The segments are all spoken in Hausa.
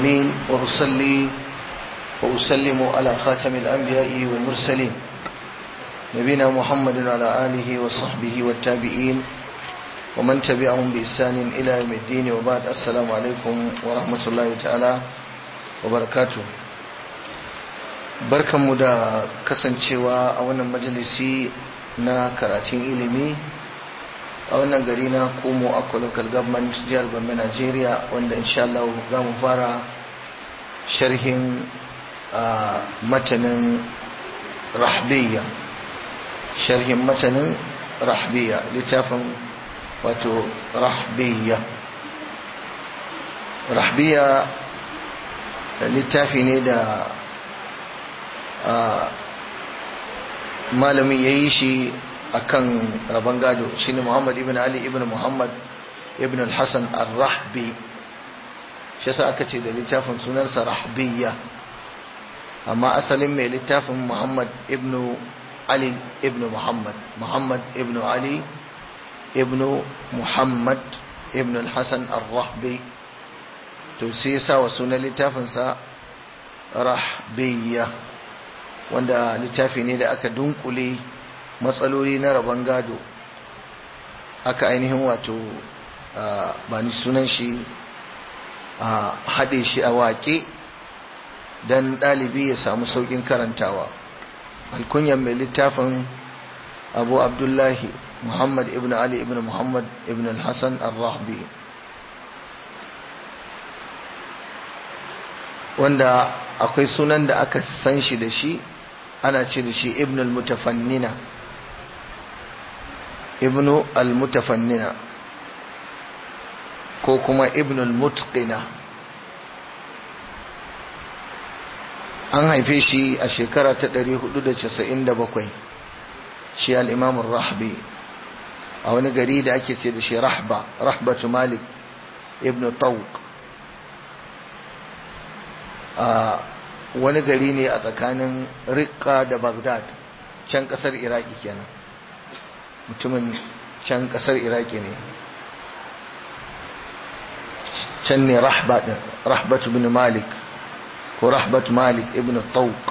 العالمين وأصلي وأسلم على خاتم الأنبياء والمرسلين نبينا محمد وعلى آله وصحبه والتابعين ومن تبعهم بإحسان إلى يوم الدين وبعد السلام عليكم ورحمة الله تعالى وبركاته barkanmu da kasancewa a wannan majalisi na karatun ilimi a wannan gari na komo akwa local government jihar gombe nigeria wanda insha Allah za mu fara sharhin matanin rahbiya sharhin matanin rahbiya littafin wato rahbiya rahbiya littafi ne da malamin ya yi shi a kan rabon gado shi ne muhammad ibn ali ibn muhammad ibn al-hassan al-rahbi shi sa aka ce da littafin sunansa rahbiya amma asalin mai littafin muhammad ibn ali ibn muhammad muhammad ibn ali ibn muhammad ibn al-hassan al-rahbi to sai sa wa sunan littafinsa rahbiya wanda littafi ne da aka dunkule matsaloli na rabon gado aka ainihin wato ba ni sunan shi a haɗe shi a waƙe don ɗalibi ya samu sauƙin karantawa alkunyan mai littafin abu abdullahi muhammad ibn ali ibn muhammad ibn al-hassan al-rahbi wanda akwai sunan da aka san shi da shi ana ce da shi ibn al-mutafannina ibn al-mutafannina ko kuma ibn al-mutqina an haife shi a shekara ta 497 shi al-imam rahbi a wani gari da ake ce da shi rahba rahbatu malik ibn tawq a wani gari ne a tsakanin rikka da bagdad can kasar iraki kenan mutumin can kasar iraki ne can ne rahbat ibn malik ko rahbat malik ibn tawq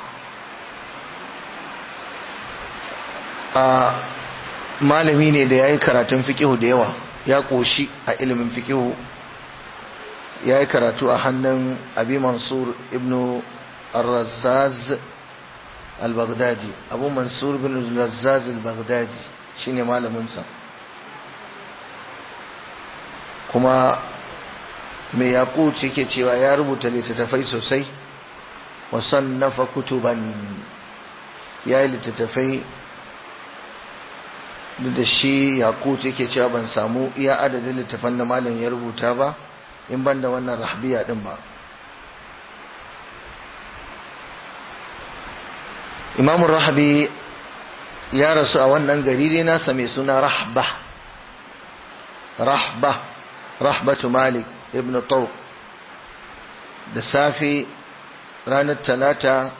a malami ne da ya yi karatun fikihu da yawa ya ƙoshi a ilimin fikihu ya yi karatu a hannun abi mansur ibn الرزاز البغدادي أبو منصور بن الرزاز البغدادي شيني مال منسى كما mai yaƙut yake cewa ya rubuta littattafai sosai wasannafa kutuban ya yi littattafai da shi yaƙut yake cewa ban samu iya adadin littattafan da malam ya rubuta ba in ban da wannan rahbiya din ba imamun rahabi ya rasu a wannan gari ne nasa mai suna rahba rahba rahbatu malik ibn tawq da safe ranar talata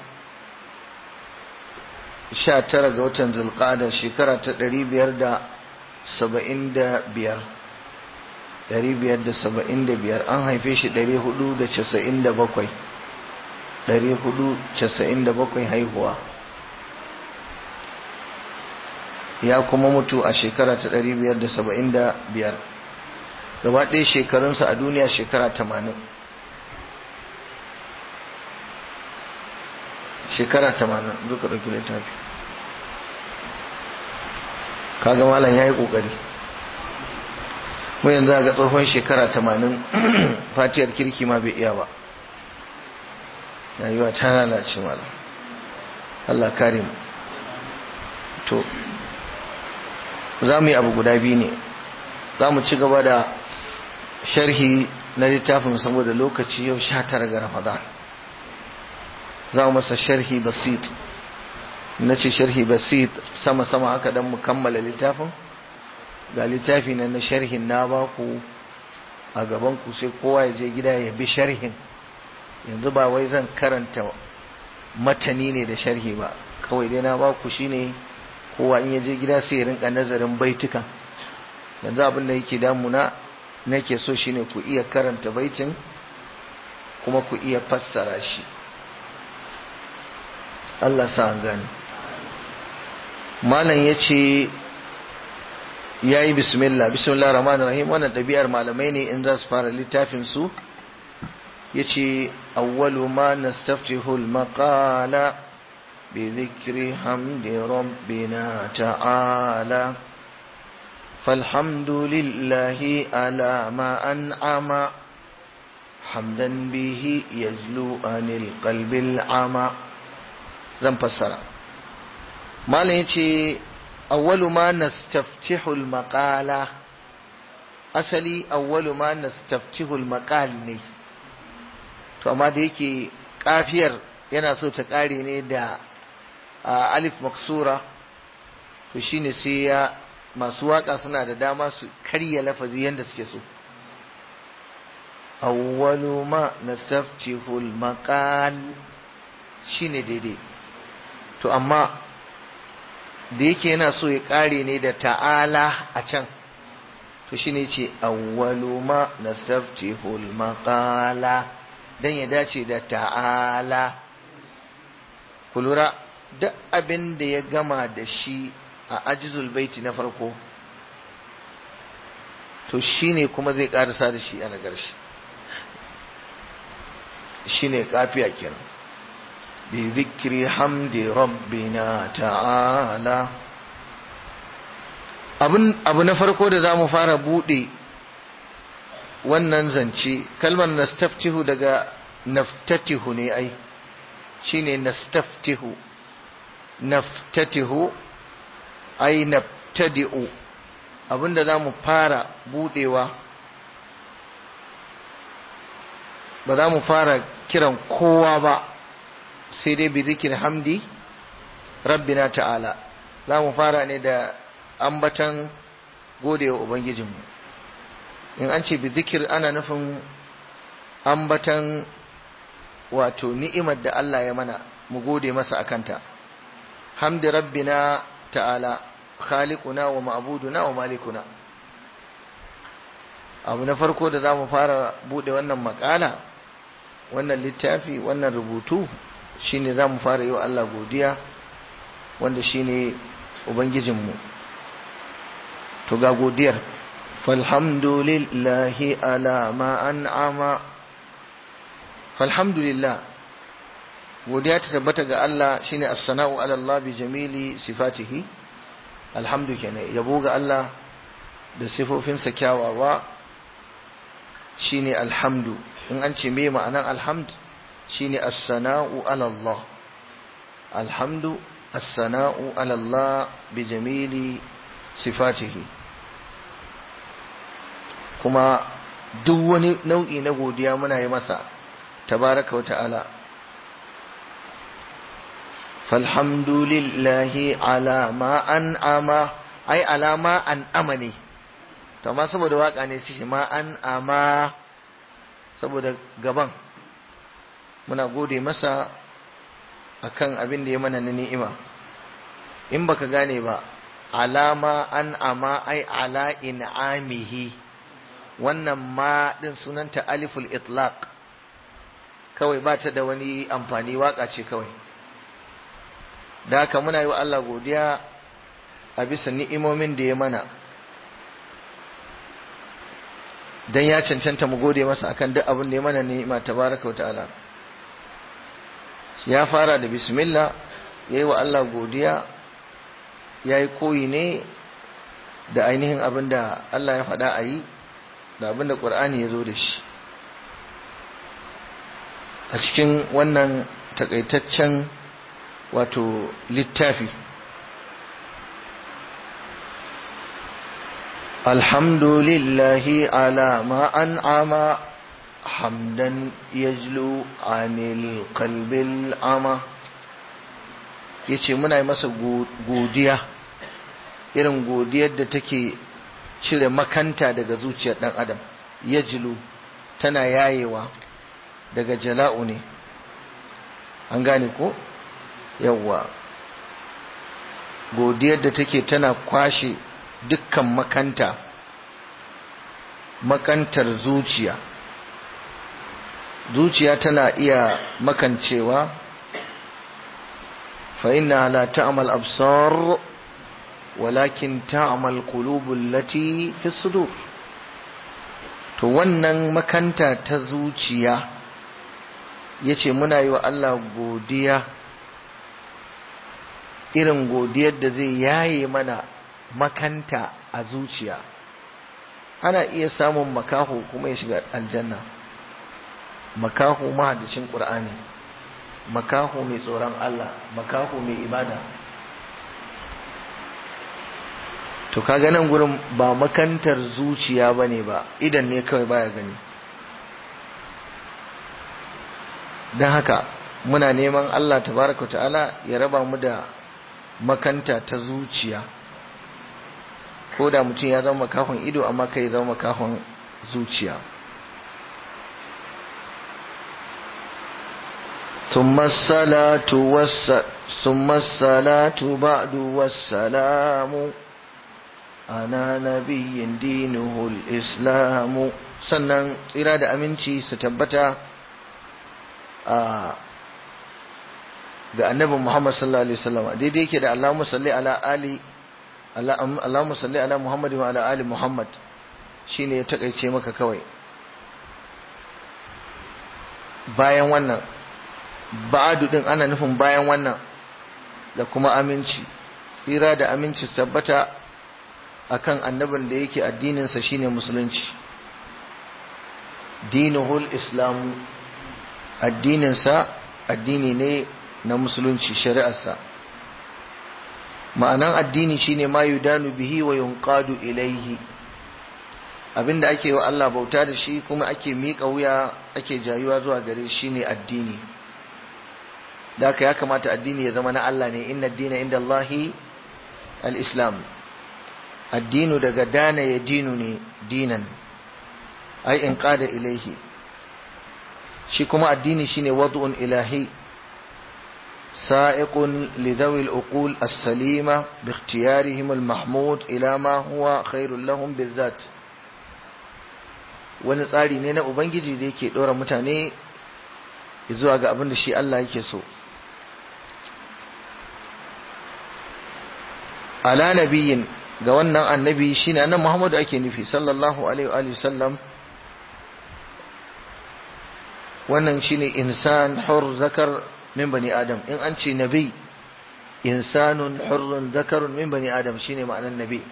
19 ga watan zulqada shekara ta 575 575 an haife shi 497 497 haihuwa ya kuma mutu a shekara ta 575 gaba ɗaya shekarunsa a duniya shekara 80 shekara 80 duka ɗauki littafi kaga malam ya yi ƙoƙari mu yanzu ga tsohon shekara 80 fatiyar kirki ma bai iya ba rayuwa ta lalace malam Allah kare mu to za mu yi abu guda biyu ne za mu ci gaba da sharhi na littafin saboda lokaci yau sha tara ga ramadan za mu masa sharhi basit na ce sharhi basit sama-sama haka don mu kammala littafin ga littafi na na sharhin na baku a gabanku sai kowa ya je gida ya bi sharhin yanzu ba wai zan karanta matani ne da sharhi ba kawai dai na baku shine kowa in ya je gida sai ya rinka nazarin baitukan yanzu abin da yake damuna nake so shine ku iya karanta baitin kuma ku iya fassara shi Allah sa gani malam ya ce ya yi bismillah bismillah rahman rahim wannan ɗabi'ar malamai ne in za su fara littafin su ya ce awwalu ma nastaftihul maqala bi dhikri hamdi rabbina ta'ala فالحمد لله على ما أنعم حمدا به يزلو عن القلب العمى zan fassara malam yace awwalu ma nastaftihu al-maqala asali awwalu ma nastaftihu al-maqal ne to amma da yake kafiyar yana so ta kare ne da alif maksura to shine sai ya masu waka suna da dama su karya lafazi yanda suke so awwalu ma nastaftihu al-maqal shine daidai to amma da yake yana so ya kare ne da ta'ala a can to shine ce awwalu ma nastaftihul maqala dan ya dace da ta'ala ku lura duk abin da ya gama da shi a ajizul baiti na farko to shine kuma zai karasa da shi a nagar shi shine kafiya kenan بذكر حمد ربنا تعالى abu na farko da za mu fara buɗe wannan zance kalmar nastaftihu daga naftatihu ne ai shine nastaftihu naftatihu ai naftadi'u abinda za mu fara buɗewa ba za mu fara kiran kowa ba sai dai bi zikir hamdi rabbina ta'ala za mu fara ne da ambatan godewa ubangijinmu in an ce bi zikir ana nufin ambatan wato ni'imar da Allah ya mana mu gode masa akanta hamdi rabbina ta'ala khaliquna wa ma'buduna wa malikuna abu na farko da za mu fara bude wannan makala wannan littafi wannan rubutu shine za mu fara yi wa Allah godiya wanda shine ubangijinmu to ga godiyar falhamdulillahi ala ma an'ama falhamdulillah godiya ta tabbata ga Allah shine as-sana'u ala Allah bi jamili sifatihi alhamdu kenan yabo ga Allah da sifofinsa kyawawa shine alhamdu in an ce me ma'anan alhamdu shine as-sana'u ala Allah alhamdu as-sana'u ala Allah bi jamili sifatihi kuma duk wani nau'i na godiya muna yi masa tabaraka wa ta'ala falhamdulillahi ala ma an'ama ai ala ma an'ama ne to amma saboda waka ne shi ma an'ama saboda gaban muna gode masa akan abin da ya mana na ni'ima in baka gane ba alama an ama ai ala in'amihi wannan ma din sunanta aliful itlaq kawai ba ta da wani amfani waka ce kawai da haka muna yi wa Allah godiya a bisa ni'imomin da ya mana dan ya cancanta mu gode masa akan duk abin da ya mana ni'ima tabaraka wa ta'ala ya fara da bismillah ya yi wa Allah godiya ya yi koyi ne da ainihin abin da Allah ya faɗa a yi da abin da ƙur'ani ya zo da shi a cikin wannan takaitaccen wato littafi alhamdulillahi ala ma an'ama hamdan yajlu anil qalbil ama yace muna yi masa godiya irin godiyar da take cire makanta daga zuciyar dan adam yajlu tana yayewa daga jala'u ne an gane ko yawwa godiyar da take tana kwashe dukkan makanta makantar zuciya zuciya tana iya makancewa fa inna la ta'mal absar walakin ta'mal qulubul lati fi sudur to wannan makanta ta zuciya yace muna yi wa Allah godiya irin godiyar da zai yaye mana makanta a zuciya ana iya samun makaho kuma ya shiga aljanna makaho mahaddacin ƙur'ani makaho mai tsoron Allah makaho mai ibada to kaga nan gurin ba makantar zuciya bane ba idan ne kawai baya gani don haka muna neman Allah tabaraka ta'ala ya raba mu da makanta ta zuciya ko da mutum ya zama makahon ido amma kai zama makahon zuciya ثم الصلاة والس... ثم الصلاة بعد والسلام أنا نبي دينه الإسلام sannan tsira da aminci su tabbata a ga annabin Muhammad sallallahu alaihi wasallam daidai yake da Allahumma salli ala ali Allahumma salli ala Muhammad wa ala ali Muhammad shine ya takaice maka kawai bayan wannan ba'adu din ana nufin bayan wannan da kuma aminci tsira da aminci tabbata akan annabin da yake addininsa shine musulunci dinuhul islamu addininsa addini ne na musulunci shari'arsa ma'anan addini shine ma yudanu bihi wa yunqadu ilaihi abinda ake wa Allah bauta da shi kuma ake miƙa wuya ake jayuwa zuwa gare shi ne addini da haka ya kamata addini ya zama na Allah ne inna dina inda Allahi al-islam addinu daga dana ya dinu ne dinan ai in qada ilaihi shi kuma addini shine wad'un ilahi sa'iqun li dhawi al-uqul as-salima bi ikhtiyarihim al-mahmud ila ma huwa khairul lahum bizat wani tsari ne na ubangiji da yake dora mutane zuwa ga abin da shi Allah yake so ala nabiyin ga wannan annabi shine annabi Muhammadu ake nufi sallallahu alaihi wa sallam wannan shine insan hur zakar min bani adam in an ce nabi insanun hurrun zakarun min bani adam shine ma'anar nabi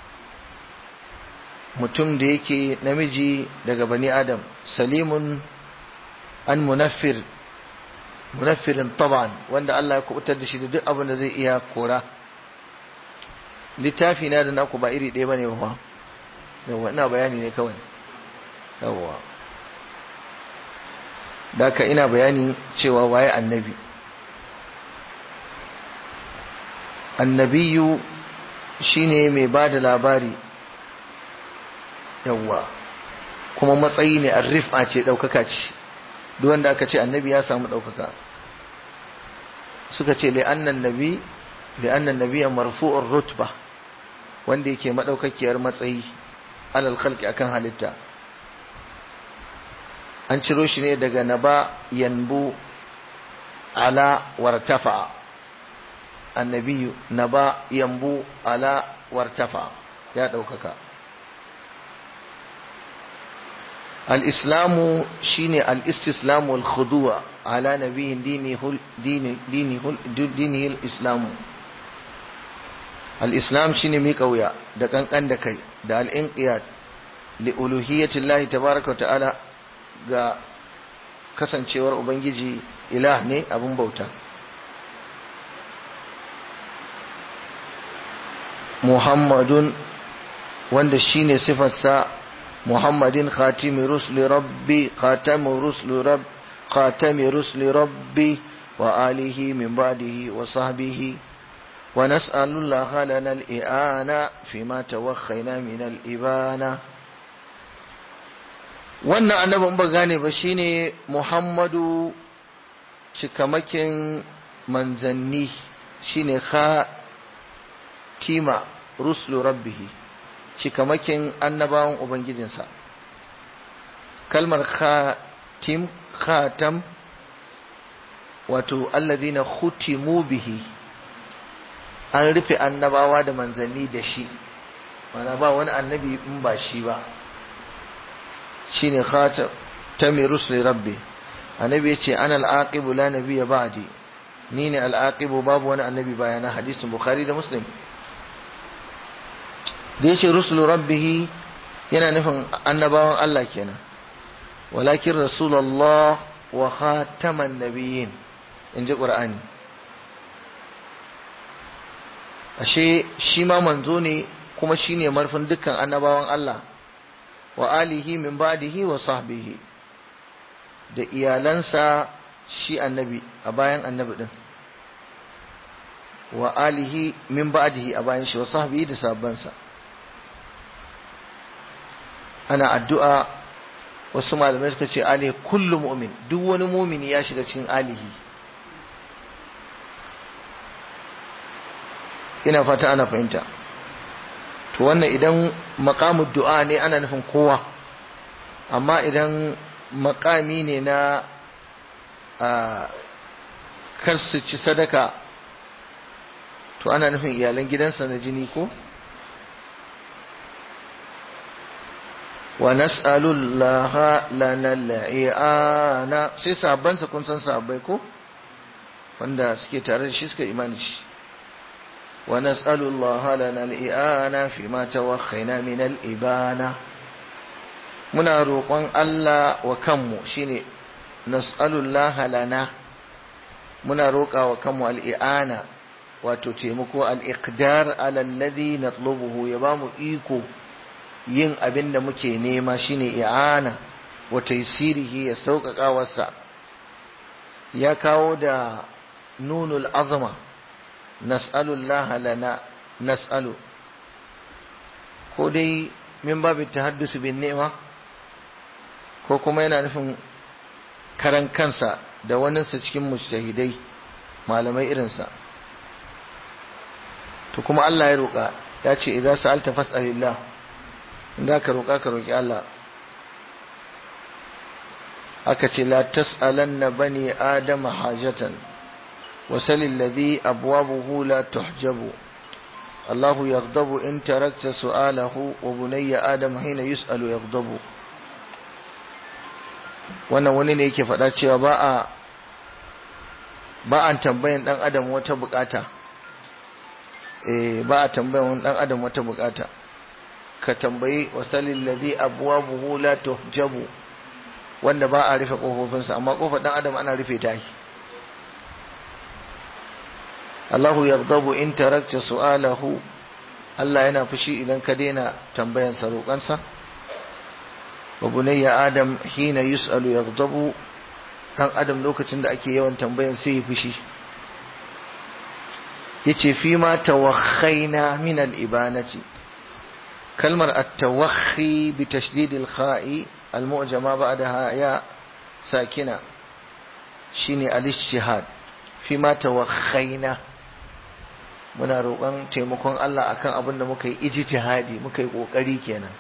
mutum da yake namiji daga bani adam salimun an munaffir munaffirin taban wanda Allah ya kubutar da shi da duk abin da zai iya kora littafi na da naku ba iri ɗaya bane ba yawa ina bayani ne kawai yawa da ka ina bayani cewa waye annabi annabiyu shine mai ba da labari yawa kuma matsayi ne arrifa ce ɗaukaka ce duk wanda aka ce annabi ya samu ɗaukaka suka ce li'annan nabi li'annan nabiya marfu'ur rutba wanda yake madaukakiyar matsayi alal khalqi akan halitta an ciro shi ne daga naba yanbu ala wartafa annabiyu naba yanbu ala wartafa ya ɗaukaka الإسلام شيني الاستسلام والخضوع على نبي دينه دينه دينه دينه الإسلام الإسلام شيني ميكويا da kankan da kai da al-inqiyad li uluhiyyati Allah tabaaraka ta'ala ga kasancewar ubangiji ilah ne abun bauta Muhammadun wanda shine sifarsa محمد خاتم رسل ربي خاتم رسل رب خاتم رسل ربي وآله من بعده وصحبه ونسأل الله لنا الإعانة فيما توخينا من الإبانة wannan annabin ba gane ba shine Muhammadu cikamakin manzanni shine khatima ruslu rabbihi cikamakin annabawan Ubangijinsa. Kalmar khatim khatam wato alladhina khutimu bihi an rufe annabawa da manzanni da shi mana ba wani annabi in ba shi ba shine khatami rusuli rabbi annabi yace ana al-aqibu la nabiyya ba'di ni ne al-aqibu babu wani annabi bayana hadisin bukhari da muslim da yace rusulu rabbih yana nufin annabawan Allah kenan walakin rasulullah wa khataman nabiyyin inji qur'ani ashe shi ma manzo ne kuma shine marfin dukkan annabawan Allah wa alihi min ba'dihi wa sahbihi da iyalansa shi annabi a bayan annabi din wa alihi min ba'dihi a bayan shi wa sahbihi da sabbansa ana addu'a wasu malamai suka ce alihi kullu mu'min duk wani mu'mini ya shiga cikin alihi ina fata ana fahimta to wannan idan maqamud du'a ne ana nufin kowa amma idan makami ne na kar su ci sadaka to ana nufin iyalan gidansa na jini ko wa nas'alullaha lana al'iana sai sahabbansa kun san sahabbai ko wanda suke tare da shi suka imani shi wa nas'alullaha lana al'iana fi ma tawakhaina min al'ibana muna roƙon Allah wa kanmu shine nas'alullaha lana muna roƙa wa kanmu al'iana wato taimako al'iqdar ala alladhi natlubuhu ya bamu iko yin abin da muke nema shine i'ana wa taysirihi ya sauƙaƙa wasa ya kawo da nunul azma nas'alullaha lana nas'alu ko dai min babu tahaddusu bin ni'ma ko kuma yana nufin karan kansa da waninsa cikin mujtahidai malamai irinsa to kuma Allah ya roƙa ya ce idan sa'alta fas'alillah inda ka roƙa ka roƙi Allah aka ce la tas'alanna bani adama hajatan wasal alladhi abwabuhu la tuhjabu الله يغضب إن تركت سؤاله وبني آدم حين يسأل يغضب wannan wani ne yake faɗa cewa ba a ba a tambayan ɗan adam wata bukata eh ba a tambayan ɗan adam wata bukata ka tambayi wasalil ladhi abwabuhu la tuhjabu wanda ba a rufe kofofinsa amma kofar ɗan adam ana rufe ta shi Allahu yaghdabu in tarakta su'alahu Allah yana fushi idan ka daina tambayan sa roƙansa wa bunayya adam hina yus'alu yaghdabu dan adam lokacin da ake yawan tambayan sai ya fushi yace fi ma tawakhaina min al-ibanati kalmar at-tawakhi bi tashdid al-kha'i al-mu'jama ba'daha ya sakina shine al-ijtihad fi ma tawakhaina muna roƙon taimakon Allah akan abin da muka yi ijtihadi muka yi ƙoƙari kenan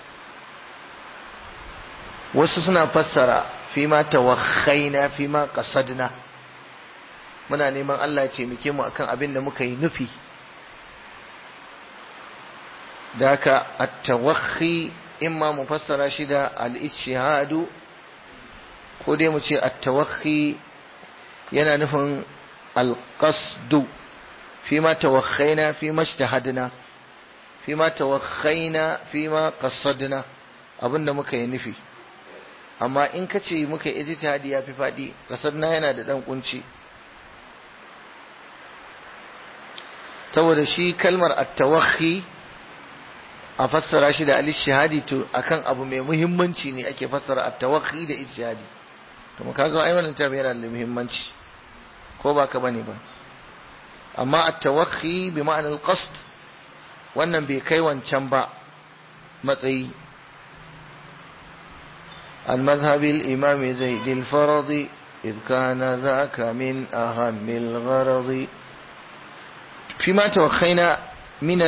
wasu suna fassara fi ma tawakhaina fi ma qasadna muna neman Allah ya taimake mu akan abin da muka yi nufi da haka at-tawakhi imma mu fassara shi da al-ijtihadu ko dai mu ce at-tawakhi yana nufin al-qasdu فيما توخينا فيما اجتهدنا فيما توخينا فيما قصدنا abinda muka yi nufi amma in ka ce muka yi ijtihadi ya fi faɗi qasadna yana da ɗan kunci saboda shi kalmar at-tawakhi a fassara shi da al-ijtihadi to akan abu mai muhimmanci ne ake fassara at-tawakhi da ijtihadi to mu kaga ai wannan tabi yana da muhimmanci ko ba ka bane ba amma at-tawakhi bi ma'anar qasd wannan bai kai wancan ba matsayi المذهب الإمام زيد الفرض إذ كان ذاك من أهم الغرض فيما توخينا من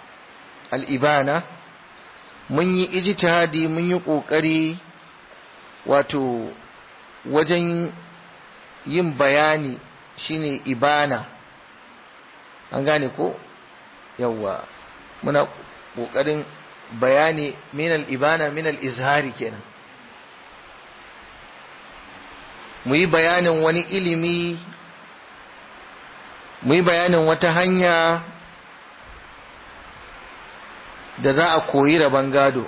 الإبانة من اجتهادي من يقوكري wato wajen yin bayani shine ibana an gane ko yawwa muna ƙoƙarin bayani minal ibana minal izhari kenan mu yi bayanin wani ilimi mu yi bayanin wata hanya da za a koyi rabon gado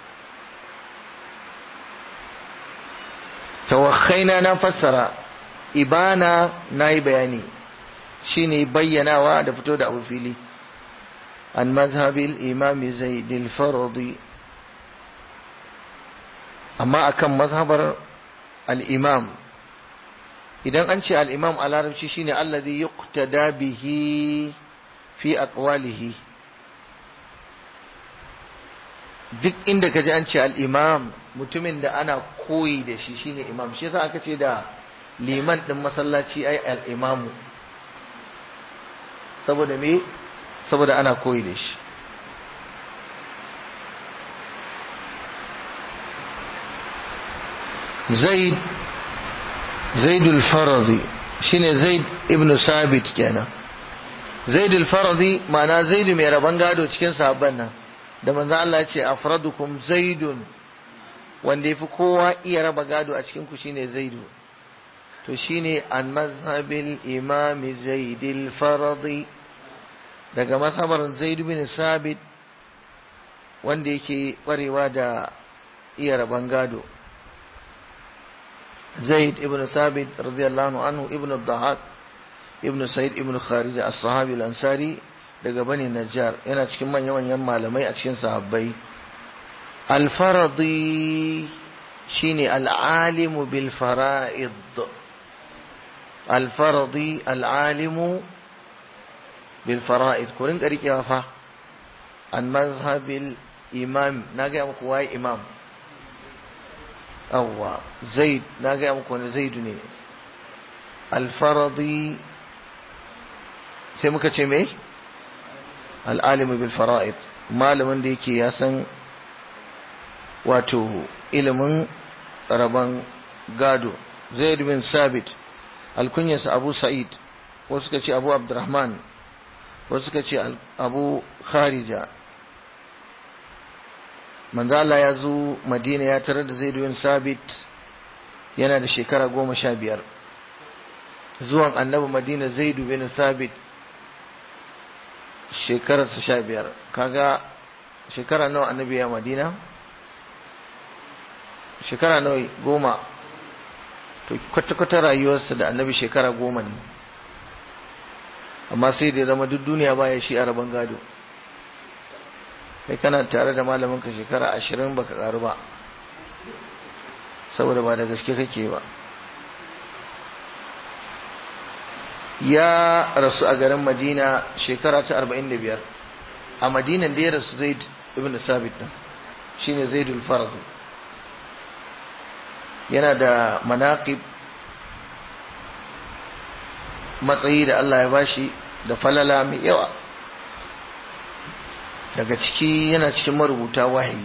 tawakhaina na fassara ibana na yi bayani shine bayyanawa da fito da abu fili an mazhabil imami zaidil faradi amma akan mazhabar al-imam idan an ce al-imam a larabci shine alladhi yuqtada bihi fi aqwalihi duk inda ka ji an ce al-imam mutumin da ana koyi da shi shine imam shi yasa aka ce da liman din masallaci ai al-imamu saboda me saboda ana koyi da shi zaid zaidul faradi shine zaid ibn sabit kenan zaidul faradi ma'ana zaidu mai rabon gado cikin sahabban nan da manzo Allah ya ce afradukum zaidun wanda yafi kowa iya raba gado a cikin ku shine zaidu to shine an mazhabil imam zaidil faradi daga masabar zaid bin sabit wanda yake kwarewa da iya raban gado zaid ibn sabit radiyallahu anhu ibn al-dahak ibn sa'id ibn kharija as-sahabi al-ansari daga bani najjar yana cikin manyan manyan malamai a cikin sahabbai al-faradi shine al-alimu bil fara'id al-faradi al-alimu بالفرائض كورين قريك يا فا عن مذهب الإمام ناقي أمك واي إمام أو زيد ناقي أمك وانا زيدني الفرضي سيمك تشمي العالم بالفرائض malamin da yake ya san wato ilimin rabon gado zaid bin sabit alkunyarsa abu sa'id wasu suka ce abu abdurrahman wasu suka ce abu kharija manzala ya zo madina ya tarar da zaidu bin sabit yana da shekara goma sha biyar zuwan annabi madina zaidu bin sabit shekararsa sha biyar kaga shekara nawa annabi ya madina shekara nawa goma to kwata-kwata rayuwarsa da annabi shekara goma ne amma sai da ya zama duk duniya baya shi a rabon gado kai kana tare da malaminka shekara ashirin baka karu ba saboda ba da gaske kake ba ya rasu a garin madina shekara ta arba'in da biyar a madinan da ya rasu zaid ibn sabit din shine zaidul faradu yana da manaqib matsayi da Allah ya bashi da falala mai yawa daga ciki yana cikin marubuta wahayi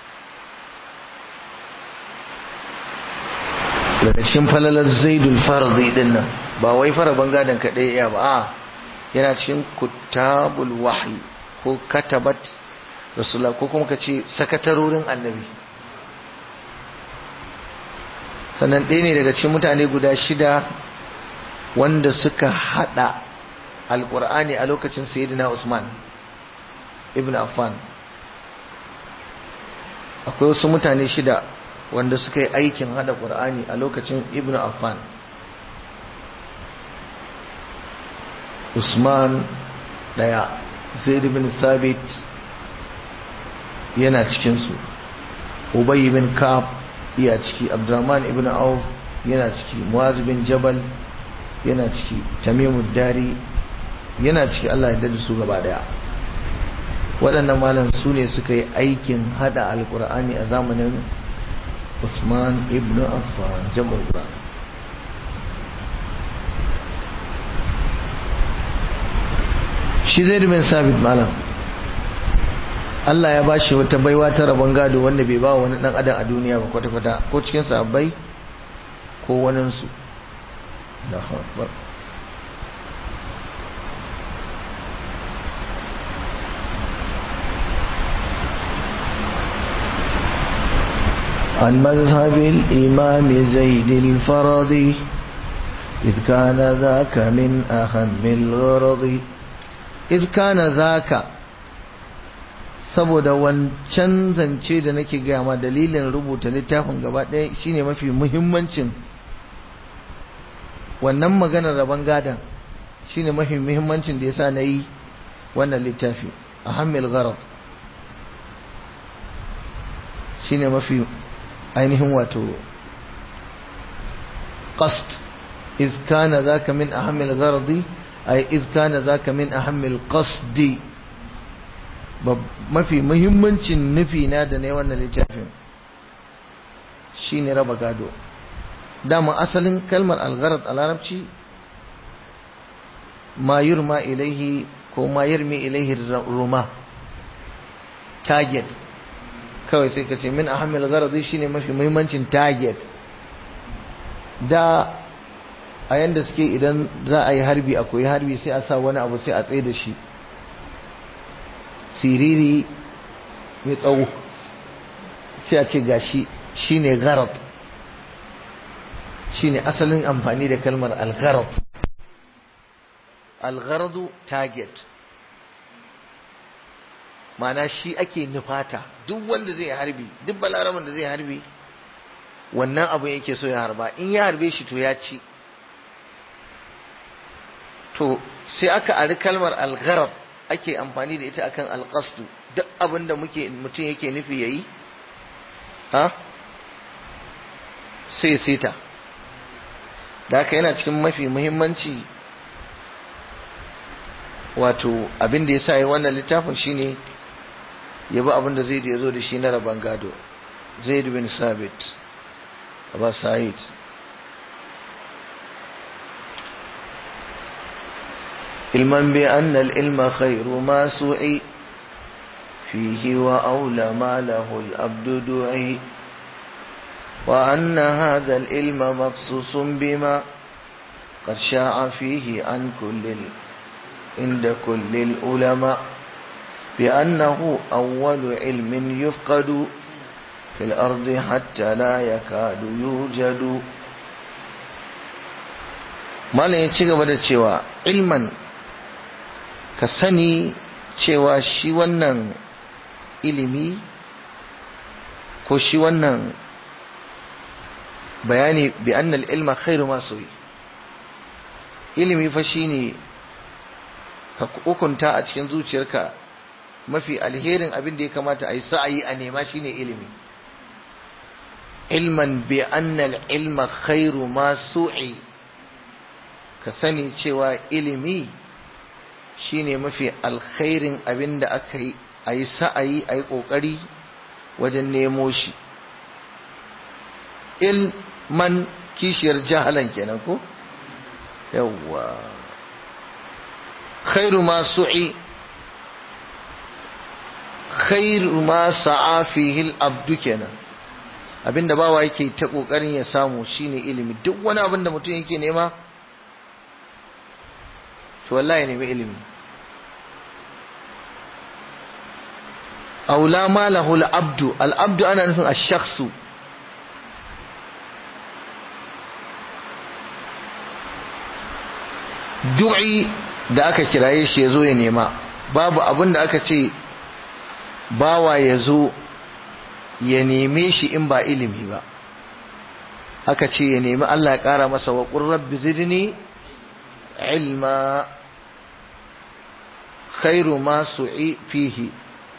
daga cikin falalar zaidul faradi din nan ba wai fara bangadan kaɗai ya ba a yana cikin kutabul wahyi ko katabat rasulullah ko kuma ka ce sakatarorin annabi sannan ɗaya ne daga cikin mutane guda shida wanda suka hada alkur'ani a lokacin sayyidina Usman ibn Affan akwai wasu mutane shida wanda suka yi aikin hada qur'ani a lokacin ibn Affan Usman daya Zaid ibn Thabit yana cikin su Ubay ibn Ka'ab iya ciki Abdurrahman ibn Auf yana ciki Muaz bin Jabal yana ciki Tamimud Dari yana ciki Allah ya dade su gaba daya waɗannan malam su ne suka yi aikin hada alkur'ani a zamanin Usman ibn Affan jam'ul Qur'an shi zai bin sabit malam Allah ya bashi wata baiwa ta rabon gado wanda bai ba wani dan adam a duniya ba kwata-kwata ko cikin sahabbai ko waninsu da akbar عن مذهب الإمام زيد الفرضي إذ كان ذاك من أهم الغرض إذ كان ذاك saboda wancan zance da nake gaya ma dalilin rubuta littafin gaba ɗaya shine mafi muhimmancin wannan maganar rabon gadon shine mafi muhimmancin da yasa na yi wannan littafi a hamil gharab shine mafi ainihin wato qasd iz kana zaka min ahammil gharadi ay iz kana zaka min ahammil qasdi mafi muhimmancin nufi na da ne wannan littafin shine raba gado dama asalin kalmar algharad a larabci ma yurma ilaihi ko ma yarmi ilaihi ruma target kawai sai ka ce min ahammil gharadi shine mafi muhimmancin target da a yanda suke idan za a yi harbi akwai harbi sai a sa wani abu sai a tsaye da shi siriri mai tsawo sai a ce gashi shine gharad shine asalin amfani da kalmar al-gharad al-gharadu target mana shi ake nufata duk wanda zai harbi duk balaraban da zai harbi wannan abu yake so ya harba in ya harbe shi to ya ci to sai aka ari kalmar al-gharad ake amfani da ita akan al-qasdu duk abin da muke mutum yake nufi yayi ha sai sita da haka yana cikin mafi muhimmanci wato abin da ya sa yi wannan littafin shine ya bi abin da zai da ya zo da shi na rabon gado zaid bin sabit abu sa'id ilman bi anna al-ilma khairu ma su'i fihi wa aula ma lahu al-abdu du'i وأن هذا العلم مخصوص بما قد شاع فيه عن كل عند كل العلماء بأنه أول علم يفقد في الأرض حتى لا يكاد يوجد malam ya ci gaba da cewa ilman ka sani cewa shi wannan ilimi ko shi wannan bayani bi annal ilma khairu ma suyi ilimi fa shine ka hukunta a cikin zuciyarka mafi alherin abin da ya kamata a yi sa'ayi a nema shine ilimi ilman bi annal ilma khairu ma su'i ka sani cewa ilimi shine mafi alkhairin abin da aka yi a yi sa'ayi a yi ƙoƙari wajen nemo shi ilman kishiyar jahalan kenan ko yawwa khairu ma su'i khairu ma sa'a fihi al-abdu kenan abinda bawa yake ta kokarin ya samu shine ilimi duk wani abin da mutum yake nema to wallahi nemi ilimi aula ma lahu al-abdu al-abdu ana nufin ash-shakhsu du'i da aka kiraye shi ya zo ya nema babu abin da aka ce bawa ya zo ya neme shi in ba ilimi ba aka ce ya nemi Allah ya ƙara masa wa rabbi zidni ilma khairu ma su'i fihi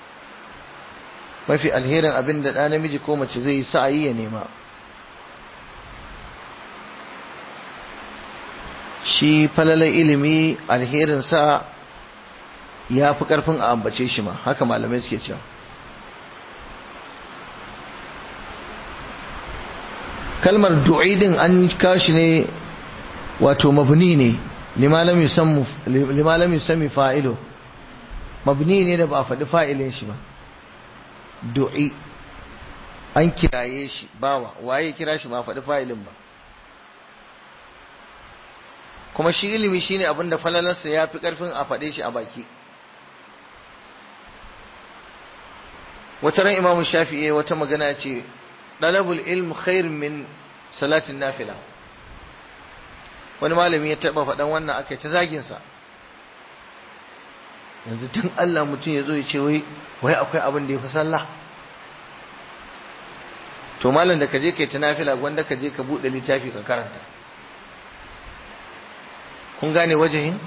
mafi alherin abin da ɗa namiji ko mace zai yi sa'ayi ya nema shi falalar ilimi alherinsa ya fi ƙarfin a ambace shi ma haka malamai suke cewa kalmar du'idin an kashi ne wato mabni ne limalam yusami fa'ilo mabni ne da ba a faɗi fa'ilin shi ba du'i an kiraye shi bawa waye kira shi ba faɗi fa'ilin ba kuma shi ilimi shine abin da falalarsa ya fi ƙarfin a faɗe shi a baki wata ran imamu shafi'i wata magana ce ɗalabul ilm khair min salatin nafila wani malami ya taɓa faɗan wannan aka ta zaginsa yanzu tun Allah mutum ya zo ya ce wai wai akwai abin da ya fi sallah to malam da ka je kai ta nafila gwanda ka je ka buɗe littafi ka karanta kun gane wajahin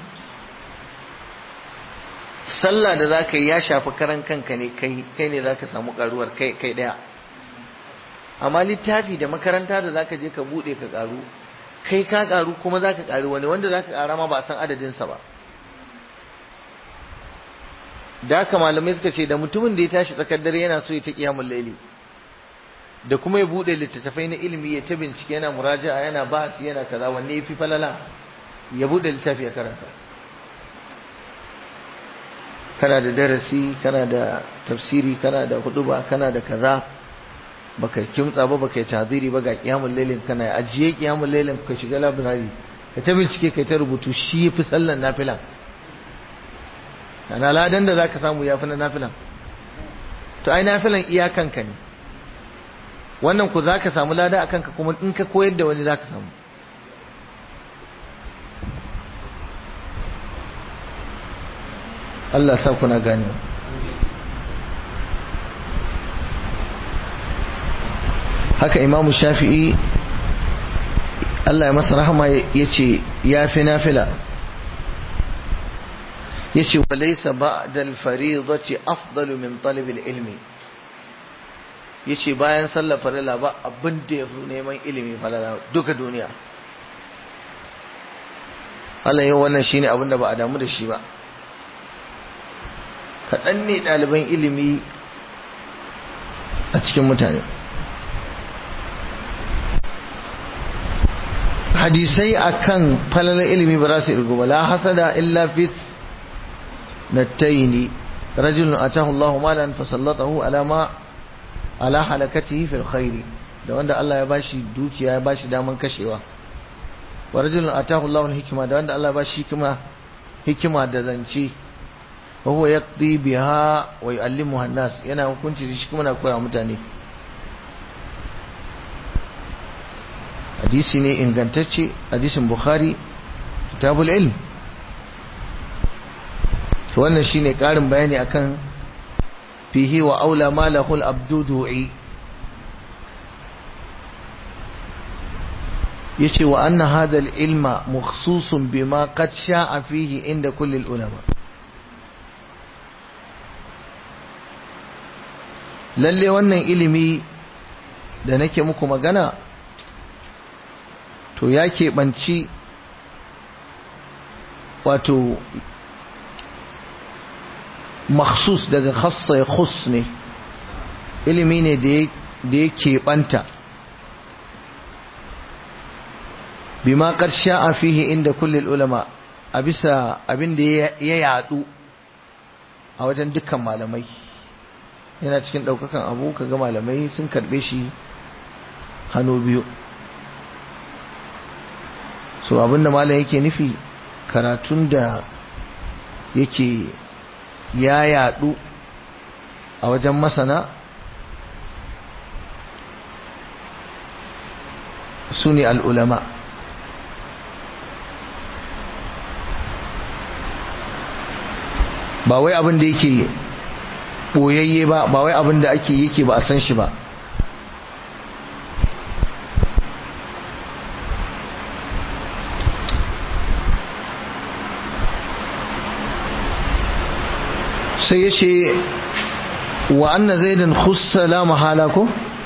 sallah da za ka yi ya shafi karan kanka ne kai kai ne za ka samu karuwar kai kai ɗaya amma littafi da makaranta da za ka je ka buɗe ka karu kai ka karu kuma za ka karu wani wanda za ka kara ma ba a san adadinsa ba da haka malamai suka ce da mutumin da ya tashi tsakar dare yana so ya ta kiyamun laili da kuma ya bude littattafai na ilimi ya ta bincike yana muraja'a yana bahasi yana kaza wanne ya fi falala ya bude littafi ya karanta kana da darasi kana da tafsiri kana da huduba kana da kaza baka kimtsa ba baka yi taziri ba ga kiyamun lailin kana ajiye kiyamun lailin ka shiga labirari ka ta bincike ka ta rubutu shi ya fi sallan nafilan ana ladan da zaka samu yafi na nafilan to ai nafilan iyakanka ne wannan ku zaka samu lada akan ka kuma in ka koyar da wani zaka samu Allah sa kuna gane haka Imam Shafi'i Allah ya masa rahama yace yafi nafila yace walaysa ba'da al-fariidati afdalu min talab al-ilmi yace bayan sallar farilla ba abin da yafi neman ilimi falala duka duniya Allah yau wannan shine abin da ba a damu da shi ba kaɗan ne ɗaliban ilimi a cikin mutane hadisai akan falalar ilimi ba za su irgu ba la hasada illa fit نتين رجل أتاه الله مالا فسلطه على ما على حلكته في الخير da wanda Allah ya bashi dukiya ya bashi daman kashewa wa rajulun atahu Allahu al-hikma da wanda Allah ya bashi hikima hikima da zance wa huwa yaqdi biha wa yu'allimuha an-nas yana hukunci da shi kuma na koya mutane hadisi ne ingantacce hadisin Bukhari kitabul ilm wannan shine karin bayani akan fihi wa aula ma lahu al-abdudu'i yace wa anna hadha al-ilma makhsusun bima qad sha'a fihi inda kulli al-ulama lalle wannan ilimi da nake muku magana to ya keɓanci wato makhsus daga khassa ya khus ne ilimi ne da ya keɓanta bima ƙarshe a fihi inda kullum ulama a bisa abin da ya yadu a wajen dukkan malamai yana cikin ɗaukakan abu kaga malamai sun karɓe shi hannu biyu so abinda malam yake nufi karatun da yake ya yadu a wajen masana su ne al'ulama ba wai abin da yake ɓoyayye ba ba wai abin da ake yake ba a san shi ba sai ya ce wa anna zaidan khussa la mahala ko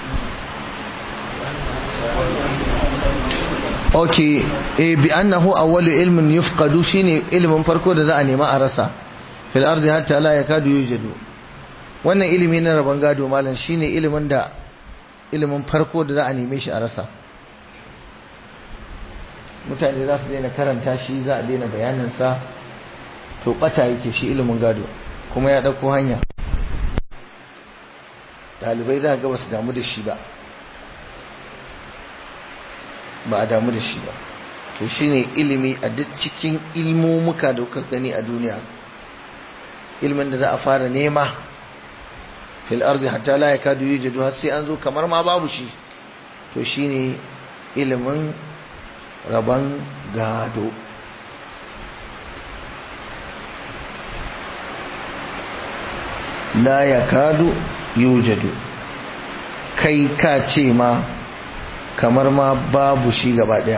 ok e bi annahu awwalu ilmin yufqadu shine ilimin farko da za a nema a rasa fil ardi hatta la yakadu yujadu wannan ilimi na rabon gado malam shine ilimin da ilimin farko da za a neme shi a rasa mutane za su daina karanta shi za a daina bayanin sa to bata yake shi ilimin gado kuma ya ɗauko hanya ɗalibai za ga basu damu da shi ba ba a damu da shi ba to shine ilimi a duk cikin ilmomuka da kuka gani a duniya ilmin da za a fara nema fil ardi hatta la yakadu yujadu har sai an zo kamar ma babu shi to shine ilimin rabon gado la yakadu yujadu kai ka ce ma kamar ma babu shi gaba daya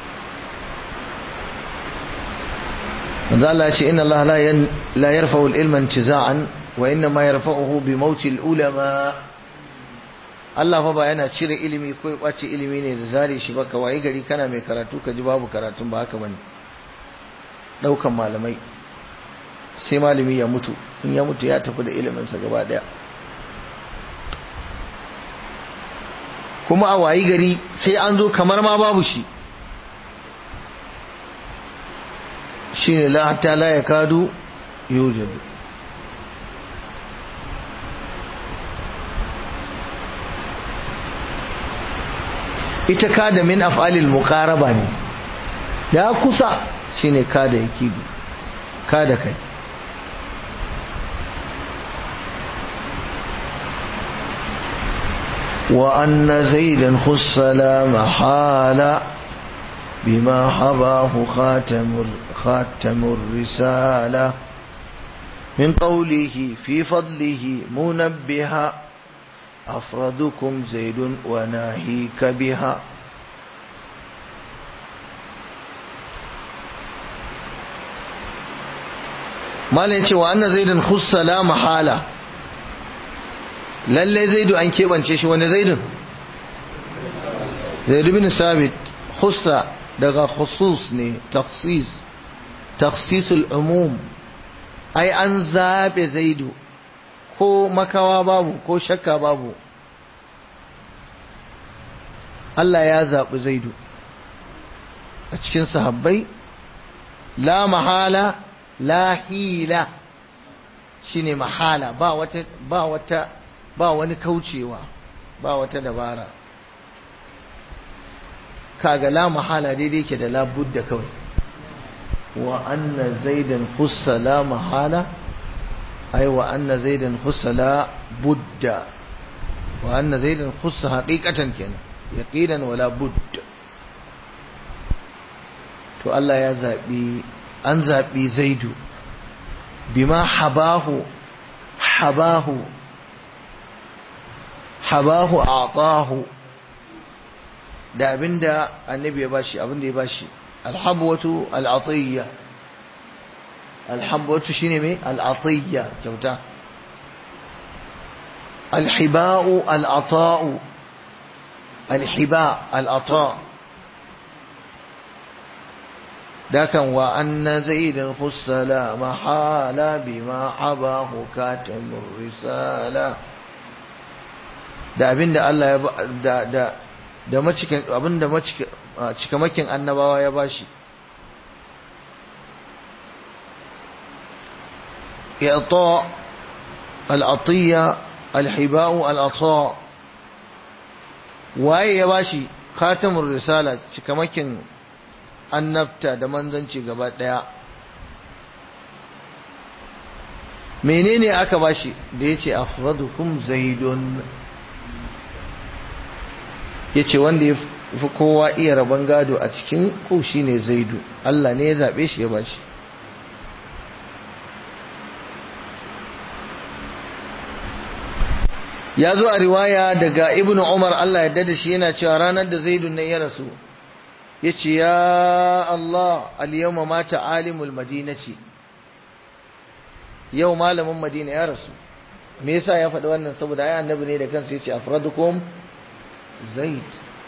manzo Allah ya ce inna Allah la yarfa'u al-ilma intiza'an wa inna ma yarfa'uhu bi mauti al-ulama Allah fa ba yana cire ilimi ko ya kwace ilimi ne da zare shi ba kawai gari kana mai karatu ka ji babu karatun ba haka bane daukan malamai sai malami ya mutu in ya mutu ya tafi da iliminsa gaba daya kuma a wayi gari sai an zo kamar ma babu shi shine la hatta la yakadu yujadu ita kada min af'alil muqaraba ne ya kusa shine kada yakidu kada kai وأن زيدا خص لا محالة بما حباه خاتم خاتم الرسالة من قوله في فضله منبها أفردكم زيد وناهيك بها ما لنتي وأن زيدا خص لا محالة lalle zaidu an keɓance shi wani zaidun zaidu bin sabit hussa daga khusus ne taksis taksisul umum ai an zaɓe zaidu ko makawa babu ko shakka babu Allah ya zaɓi zaidu a cikin sahabbai la mahala la hila shine mahala ba wata ba wata ba wani kaucewa ba wata dabara kaga la mahala daidai ke da la budda kawai wa anna zaidan khussa la mahala ay wa anna zaidan khussa la budda wa anna zaidan khussa haqiqatan kenan yaqinan wala budda to Allah ya zabi an zabi zaidu bima habahu habahu habahu atahu da abinda annabi ya bashi abinda ya bashi alhabwatu al'atiyya alhabwatu shine me al'atiyya kyauta alhiba'u al'ata'u alhiba al'ata dakan wa anna zaidan khussala mahala bima habahu katamur risala da abin da Allah ya da da da macikin abin da cikamakin annabawa ya bashi i'ta al-atiya al-hiba'u al-ata waye ya bashi khatamur risala cikamakin annabta da manzanci gaba daya menene aka bashi da yace afradukum zaidun ya ce wanda ya fi kowa iya rabon gado a cikin ku shi ne zaidu Allah ne ya zaɓe shi ya ba shi ya zo a riwaya daga ibn umar Allah ya da shi yana cewa ranar da zaidu ne ya rasu ya ce ya Allah al-yawma mata alimul madinaci yau malamin madina ya rasu me yasa ya faɗi wannan saboda ai annabi ne da kansa ya ce afradukum zaid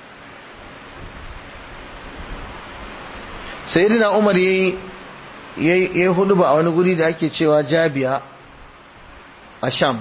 sayyidina umar yayi yayi hudu ba a wani guri da ake cewa jabiya a sham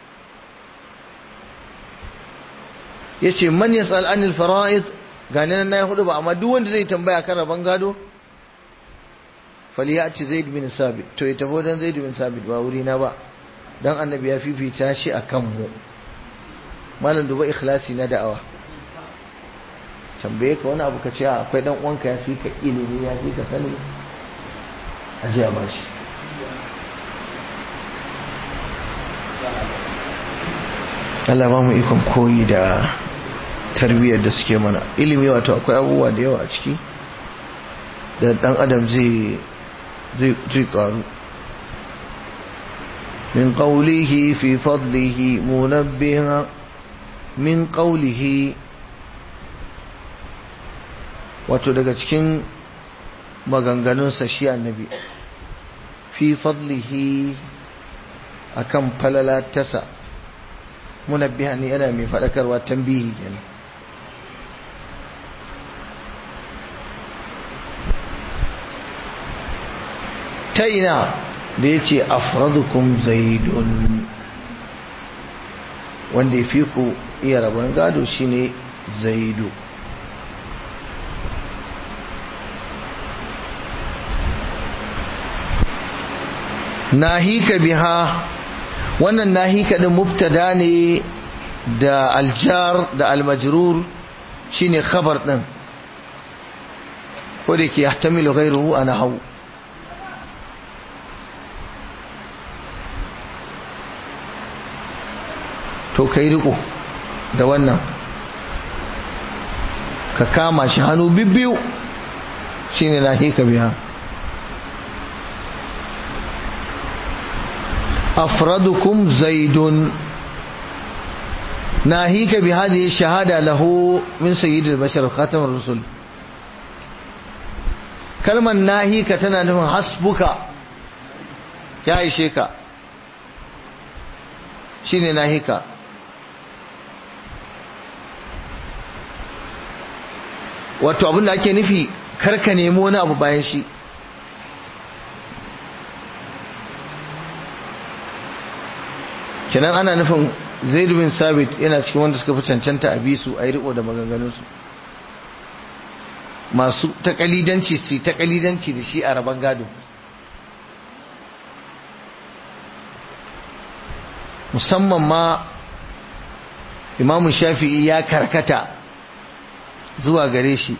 yace man yasal anil fara'id gane nan nayi hudu ba amma duk wanda zai tambaya kan rabon gado faliyati zaid bin sabit to ya tafi dan zaid bin sabit ba wuri na ba dan annabi ya fifita shi akan mu malam duba ikhlasi na da'awa tambaye ka wani abu ka ce akwai dan uwanka ya fi ka ilimi ya fi ka sani a ji a bashi Allah ba mu ikon koyi da tarbiyyar da suke mana ilimi wato akwai abubuwa da yawa a ciki da dan adam zai zai karu min qawlihi fi fadlihi munabbiha min qawlihi wato daga cikin maganganunsa shi annabi fi fadlihi akan falala tasa munabbiha ne yana mai faɗakarwa tambihi kenan ta ina da ya ce afradukum zaidun wanda ya fi ku iya rabon gado shine zaidu nahika biha wannan nahika din mubtada ne da aljar da almajrur shine khabar din ko da ke yahtamilu ghayruhu ana hau to kai riko da wannan ka kama shi hannu bibbiyu shine nahika biha أفردكم زيد ناهيك بهذه الشهادة له من سيد البشر خاتم الرسل كلمة ناهيك تنا حسبك يا إشيك شيني ناهيك wato abin da ake nufi karka nemo wani abu bayan shi kenan ana nufin zaid bin sabit yana cikin wanda suka fi cancanta a bisu a yi riko da maganganunsu masu takalidanci su takalidanci da shi a rabon gado musamman ma imamu shafi'i ya karkata zuwa gare shi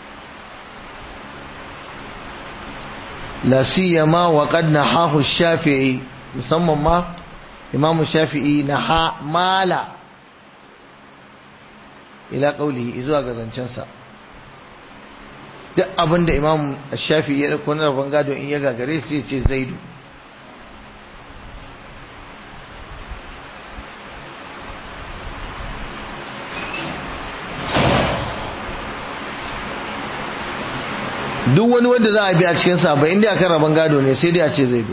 la siyama wa qad nahahu shafi'i musamman ma imamu shafi'i na ha mala ila qaulihi zuwa ga zancensa duk abinda imamu shafi'i ya dauko na rabon gado in ya gagare sai ce zaidu duk wani wanda za a bi a cikin sabai inda akan rabon gado ne sai dai a ce zaidu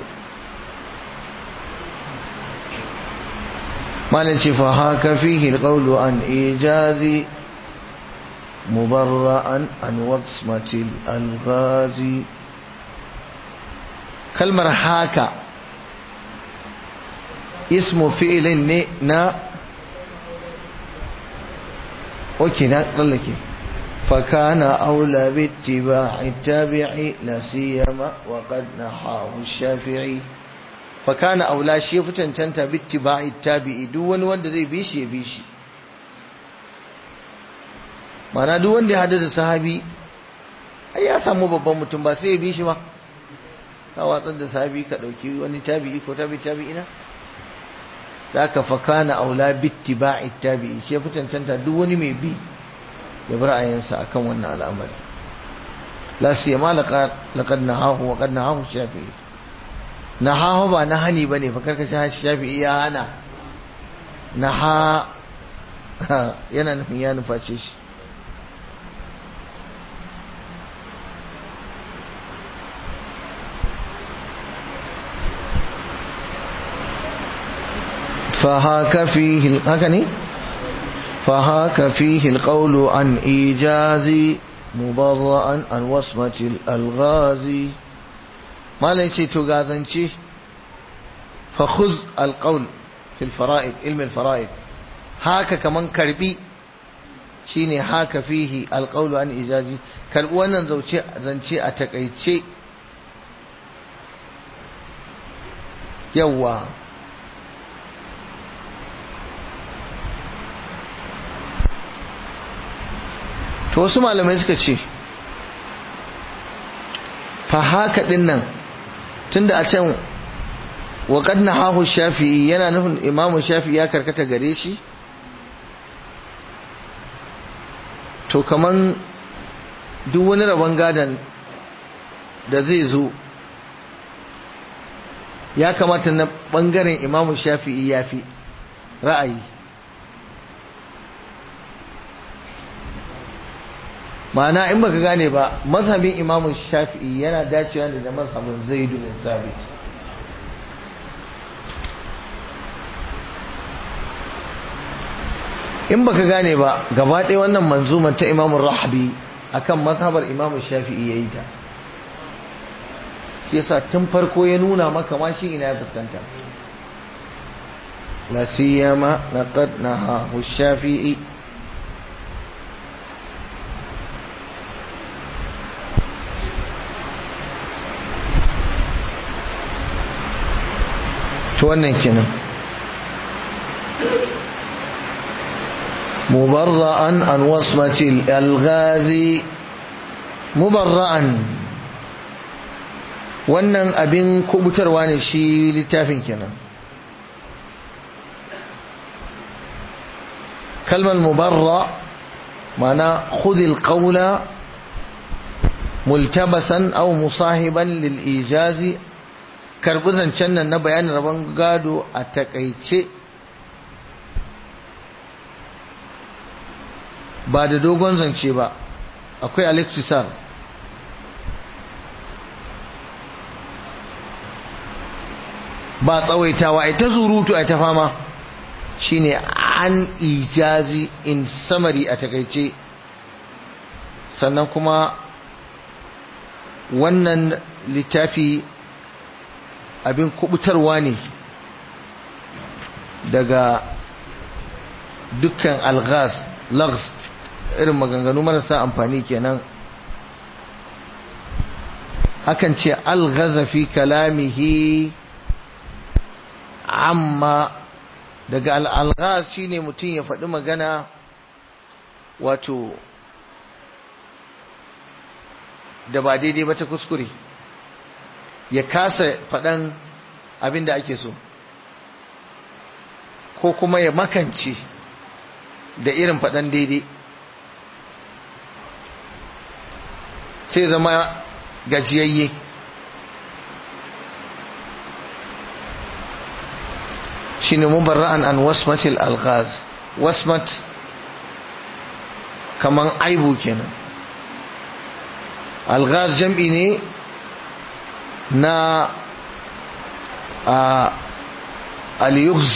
malin ce fa haka fihi alqawlu an ijazi mubarra'an an wasmatil alghazi kalmar haka ismu fi'ilin ne na oke na tsallake فكان أولى باتباع التابع لا سيما وقد نحاه الشافعي فكان أولى شيء فتنتنت باتباع التابع دون وند زي بيشي بيشي mana duk wanda ya hadu da sahabi ai ya samu babban mutum ba sai ya bi shi ba ka watsar da sahabi ka dauki wani tabi'i ko tabi tabi'ina da ka fakana aula bittiba'i tabi'i shi fitantanta duk wani mai bi ya bi ra'ayinsa akan wannan al'amari la siyama laqad nahahu wa qad nahahu shafi'i nahahu ba na hani bane fa karka shi shafi'i ya hana naha yana nufin ya nuface shi فهاك فيه هكذا فهاك فيه القول عن إيجاز مبرأ عن وصمة الألغاز ما ليس تغازنشي فخذ القول في الفرائض علم الفرائض هاك كمان كربي shine haka fihi alqawlu an ijazi karbi wannan zauce zance a takaice yawa to wasu malamai suka ce fa haka din nan tunda a can wa qad nahahu shafi'i yana nufin imamu shafi'i ya karkata gare shi to kaman duk wani rabon gadon da zai zo ya kamata na bangaren imamu shafi'i ya fi ra'ayi ma'ana in baka gane ba mazhabin imamu shafi'i yana dacewa ne da mazhabin zaidu bin sabit in baka gane ba gaba ɗaya wannan manzumar ta imamu rahabi akan mazhabar imamu shafi'i ya yi ta shi yasa tun farko ya nuna maka ma shi ina ya fuskanta la siyama laqad nahahu shafi'i to wannan kenan mubarra'an an wasmatil alghazi mubarra'an wannan abin kubutarwa ne shi littafin kenan kalmar mubarra mana khudil qawla multabasan aw musahiban lil ijazi karbi zancen nan na bayanin rabon gado a takaice ba da dogon zance ba akwai alexisar ba tsawaitawa ai ta zurutu ai ta fama shine an ijazi in samari a takaice sannan kuma wannan littafi abin kubutarwa ne daga dukkan alghaz lags irin maganganu marasa amfani kenan akan ce alghaza fi kalamihi amma daga al'alghaz shine mutum ya faɗi magana wato da ba daidai ba ta kuskure ya kasa faɗan abin da ake so ko kuma ya makance da irin faɗan daidai sai zama gajiyayye shi ne mubarra'an an wasmatil alghaz wasmat kaman aibu kenan alghaz jam'i ne na al-yughz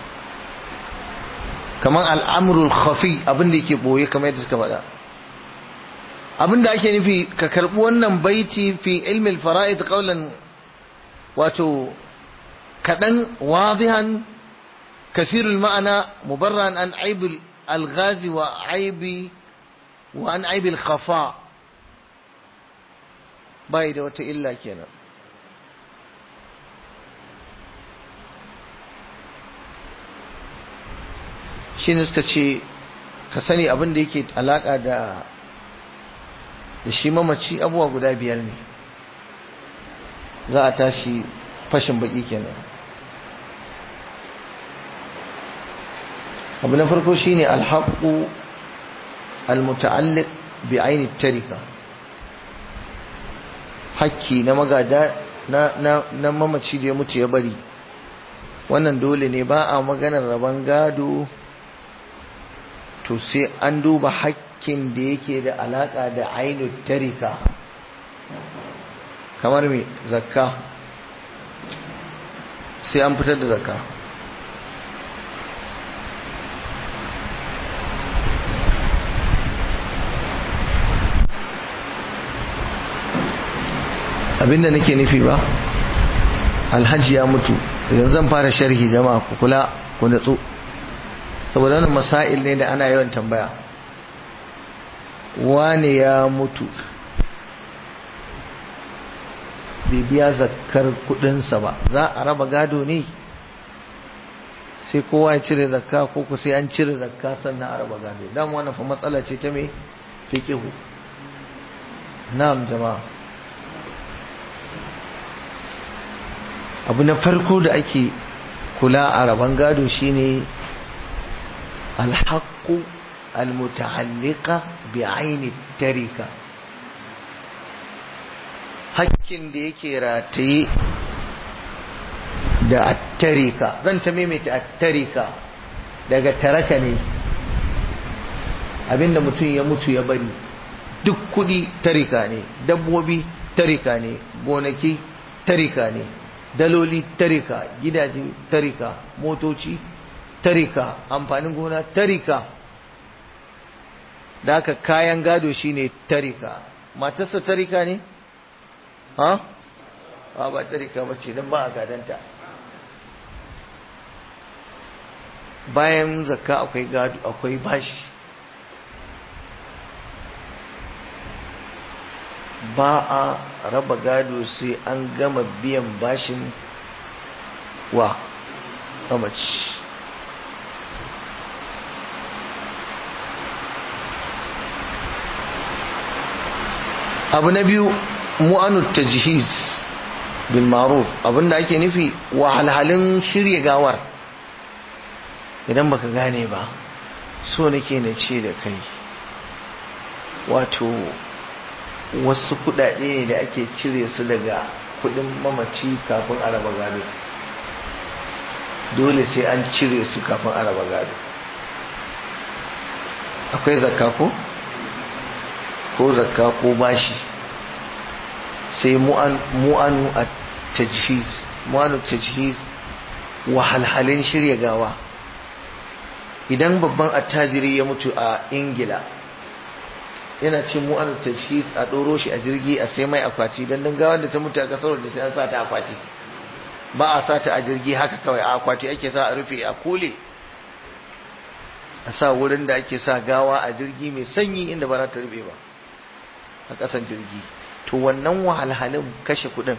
kaman al'amrul khafi abin da yake boye kamar yadda suka faɗa abin da ake nufi ka karɓi wannan baiti fi ilmi al-fara'id qawlan wato kaɗan wadihan kasirul ma'ana mubarran an aibil al-ghazi wa aibi wa an aibil khafa bai da wata illa kenan shi ne suka ce ka sani abin da yake alaka da da shi mamaci abuwa guda biyar ne za a tashi fashin baki kenan abu na farko shine alhaƙu almuta'alliq bi aini tarika hakki na magada na mamaci da ya mutu ya bari wannan dole ne ba a maganar rabon gado to sai an duba hakkin da yake da alaka da ainu tarika kamar mai zakka sai an fitar da zakka abinda nake nufi ba alhaji ya mutu yanzu zan fara sharhi jama'a ku kula ku natsu saboda wannan masail ne da ana yawan tambaya wane ya mutu bai biya zakkar kudinsa ba za a raba gado ne sai kowa ya cire zakka ko ku sai an cire zakka sannan a raba gado dama wannan fa matsala ce ta me fiqihu na'am jama'a abu na farko da ake kula a rabon gado shine alhaqqu almuta'alliqa bi'aini tarika hakkin da yake rataye da attarika zan ta maimaita attarika daga taraka ne abinda mutum ya mutu ya bari duk kudi tarika ne dabbobi tarika ne gonaki tarika ne daloli tarika gidaje tarika motoci tarika amfanin gona tarika da haka kayan gado shine tarika matarsa tarika ne ha ba ba tarika ba ce don ba a gadanta bayan zakka akwai gado akwai bashi ba a raba gado sai an gama biyan bashin wa mamaci abu na biyu mu'anu tajhiz bil ma'ruf abinda ake nufi wahalhalin shirya gawar idan baka gane ba so nake na ce da kai wato wasu kudade ne da ake cire su daga kudin mamaci kafin a raba gado dole sai an cire su kafin a raba gado akwai zakka ko ko zakka ko bashi sai mu'anu a tajhiz mu'anu tajhiz wahalhalin shirya gawa idan babban attajiri ya mutu a ingila yana cin mu'anu tajhiz a ɗoro shi a jirgi a sai mai akwati don don gawar da ta mutu a kasar da sai an sa ta akwati ba a sa ta a jirgi haka kawai a akwati ake sa a rufe a kole a sa wurin da ake sa gawa a jirgi mai sanyi inda ba za ta rufe ba a ƙasan jirgi to wannan wahalhalin kashe kuɗin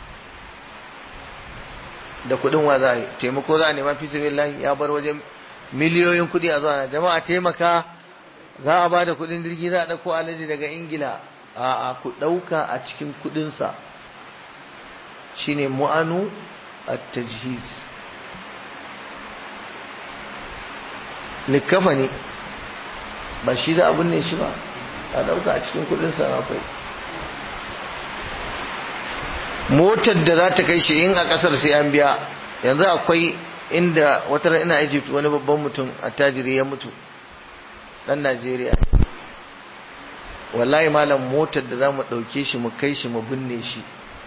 da kuɗin wa za a yi taimako za a nema fi sabi ya bar wajen miliyoyin kuɗi a zuwa na jama'a taimaka za a ba da kuɗin jirgi za a ɗauko alaji daga ingila a ku ɗauka a cikin kuɗinsa shine mu'anu a tajhiz likafa ne ba shi da abin ne shi ba a ɗauka a cikin kuɗinsa akwai motar da za ta kai shi in a ƙasar sai an biya yanzu akwai inda wata ina Egypt wani babban mutum a tajiri ya mutu dan Najeriya wallahi malam motar da za mu ɗauke shi mu kai shi mu binne shi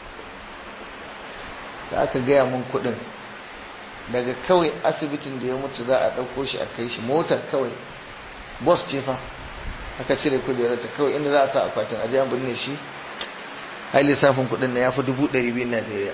da aka gaya mun kuɗin daga kawai asibitin da ya mutu za a ɗauko shi a kai shi motar kawai bus ce fa aka cire kujerar ta kawai inda za a sa akwatin aje an binne shi ai lissafin kuɗin na ya fi dubu ɗari biyu Najeriya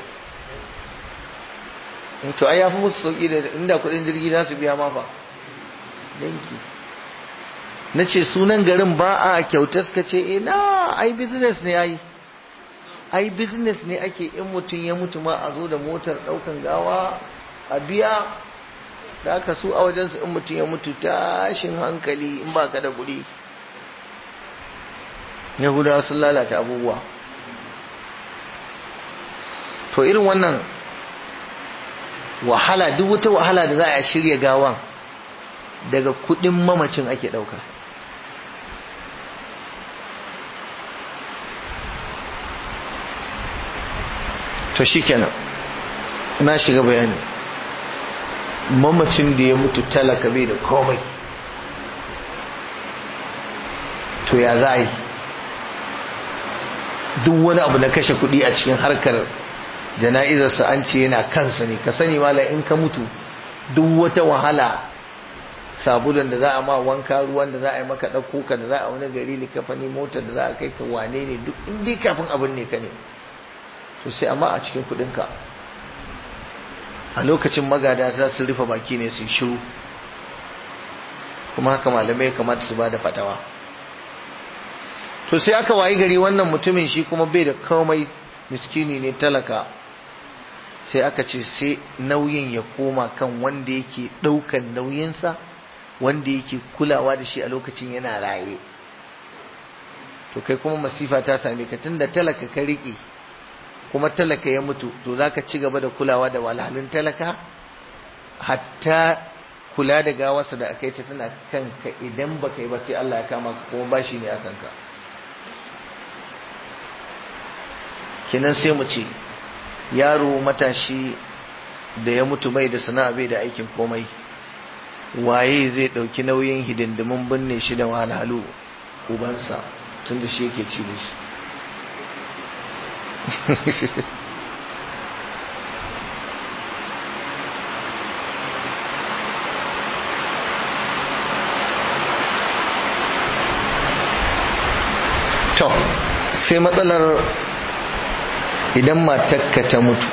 to ai ya fi musu sauƙi da inda kuɗin jirgi za su biya ma fa danki na ce sunan garin ba a kyauta suka ce ina ai business ne ai ai business ne ake in mutum ya mutu ma a zo da motar ɗaukan gawa a biya da aka su a wajensu in mutum ya mutu tashin hankali in ba ka da kuɗi yahudawa sun lalata abubuwa to irin wannan wahala duk wata wahala da za a shirya gawan daga kudin mamacin ake dauka to shikenan na shiga bayani mamacin da ya mutu talaka bai da komai to ya za a yi duk wani abu na kashe kudi a cikin harkar jana'izarsa an ce yana kansa ne ka sani mala in ka mutu duk wata wahala sabulun da za a ma wanka ruwan da za a yi maka ɗauko ka da za a wani gari likafani motar da za a kai ka wane ne duk in dai kafin abin ne ka ne to sai amma a cikin kuɗinka a lokacin magada za su rufe baki ne su shiru kuma haka malamai kamata su ba da fatawa to sai aka wayi gari wannan mutumin shi kuma bai da komai miskini ne talaka sai aka ce sai nauyin ya koma kan wanda yake ɗaukan nauyinsa wanda yake kulawa da shi a lokacin yana raye to kai kuma masifa ta same ka tunda talaka ka riƙe kuma talaka ya mutu to za ka ci gaba da kulawa da walhalin talaka hatta kula da gawarsa da aka yi ta tana kanka idan ba ka yi ba sai Allah ya kama ka kuma bashi ne a kanka kenan sai mu ce yaro matashi da ya mutu bai da sana'a bai da aikin komai waye zai ɗauki nauyin hidindimin binne shi da wahalhalu ubansa tun da shi yake ci da shi to sai matsalar idan matakka ta mutu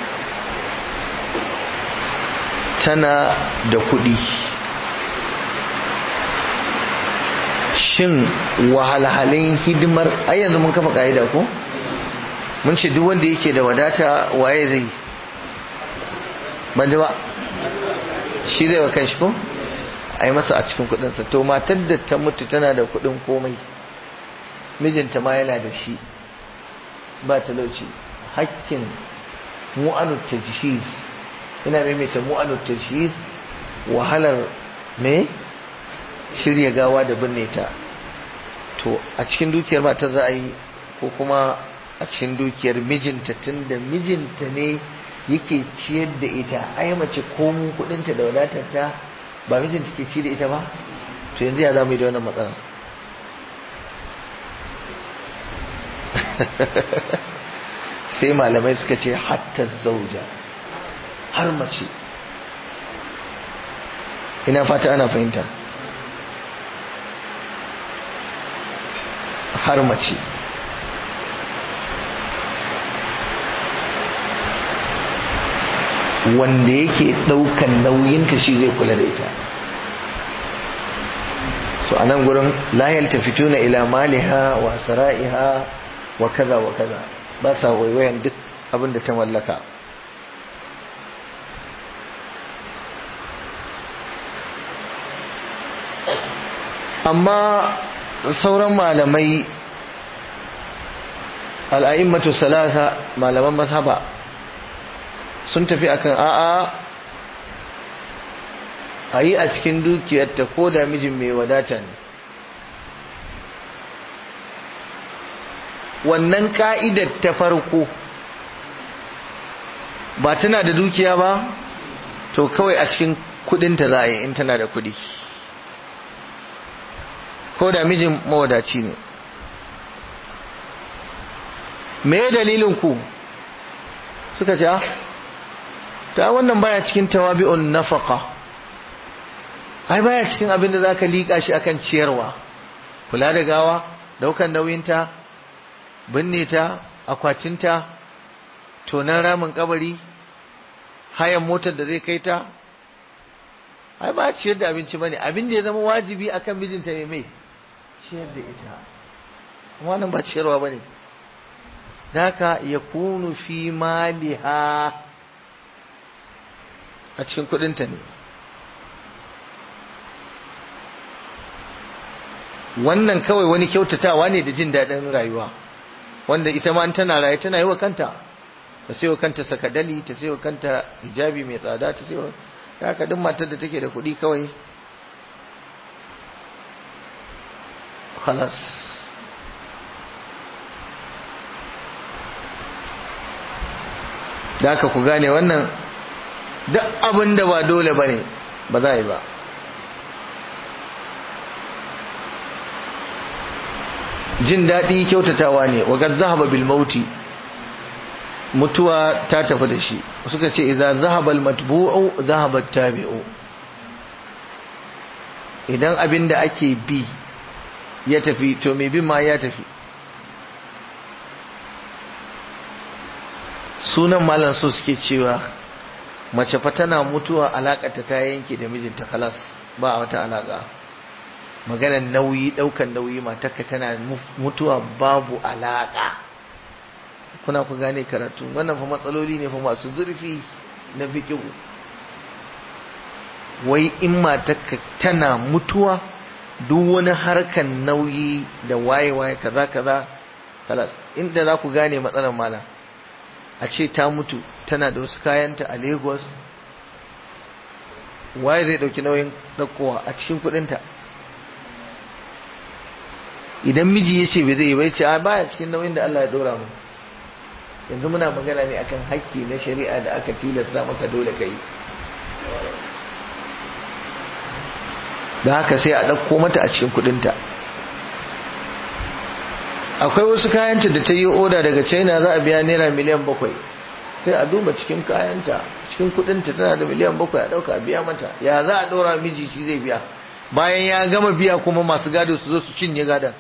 tana da kuɗi shin wahalhalin hidimar ai yanzu mun kafa ka'ida ko mun ce duk wanda yake da wadata waye zai ban ji ba shi zai wa kanshi ko a yi masa a cikin kudinsa to matar da ta mutu tana da kudin komai mijinta ma yana da shi ba talauci hakkin mu'anu tajhiz ina maimaita mu'anu tajhiz wahalar me shirya gawa da binne ta to a cikin dukiyar matar za a yi ko kuma a cikin dukiyar mijinta tun da mijinta ne yake ciyar da ita ai mace komun kudinta da wadatarta ba mijinta ke ci da ita ba to yanzu ya za mu yi da wannan matsala sai malamai suka ce hatta zauja har mace ina fata ana fahimta har mace wanda yake ɗaukan nauyinta shi zai kula da ita so a nan gurin layal tafituna ila maliha wa sara'iha wa kaza wa kaza ba sa waiwayan duk abin da ta mallaka amma sauran malamai al'a'immatu salasa malaman mazhaba sun tafi akan a'a a yi a cikin dukiyarta ko da mijin mai wadata ne wannan ka'idar ta farko ba tana da dukiya ba to kawai a cikin kudinta za a yi in tana da kudi ko da mijin mawadaci ne me dalilin ku suka ce ta wannan baya cikin tawabi'un nafaqa ai baya cikin abin da zaka lika shi akan ciyarwa kula da gawa daukan nauyinta binne ta akwatinta tonan ramin kabari hayan motar da zai kai ta ai ba ciyar da abinci bane abin da ya zama wajibi akan mijinta ne mai ciyar da ita kuma nan ba ciyarwa bane daka yakunu fi maliha a cikin kudinta ne wannan kawai wani kyautatawa ne da jin daɗin rayuwa wanda ita ma tana raye tana yi wa kanta ta sai wa kanta sakadali ta sai wa kanta hijabi mai tsada ta sai wa haka duk matar da take da kuɗi kawai halas da haka ku gane wannan duk abin da ba dole ba ne ba za a yi ba jin daɗi kyautatawa ne wa gad zahaba bil mauti mutuwa ta tafi da shi suka ce idza zahaba al matbu'u zahaba tabi'u idan abin da ake bi ya tafi to mai bin ma ya tafi sunan malam so suke cewa mace fa tana mutuwa alakata ta yanke da mijinta kalas ba wata alaka maganar nauyi daukan nauyi matarka tana mutuwa babu alaka kuna ku gane karatu wannan fa matsaloli ne fa masu zurfi na fikihu wai in matarka tana mutuwa duk wani harkan nauyi da waye-waye kaza kaza kalas inda za ku gane matsalar malam a ce ta mutu tana da wasu kayanta a lagos waye zai dauki nauyin ɗaukowa a cikin kudinta idan miji ya ce bai zai yi bai ce a baya cikin nauyin da Allah ya dora mu yanzu muna magana ne akan hakki na shari'a da aka tilasta maka dole ka yi da haka sai a ɗauko mata a cikin kudinta akwai wasu kayanta da ta yi oda daga china za a biya naira miliyan bakwai sai a duba cikin kayanta cikin kudinta tana da miliyan bakwai a dauka a biya mata ya za a daura miji shi zai biya bayan ya gama biya kuma masu gado su zo su cinye gadon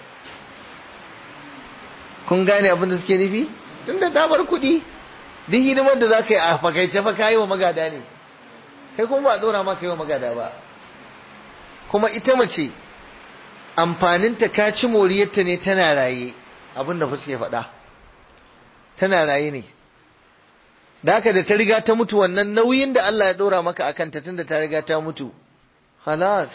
kun gane abin da suke nufi tun da damar kuɗi duk hidimar da za ka yi a fakaice fa ka yi wa magada ne kai kuma ba a dora maka yi wa magada ba kuma ita mace amfaninta ka ci moriyarta ne tana raye abin da suke faɗa tana raye ne da haka da ta riga ta mutu wannan nauyin da Allah ya ɗora maka akan ta tunda ta riga ta mutu halas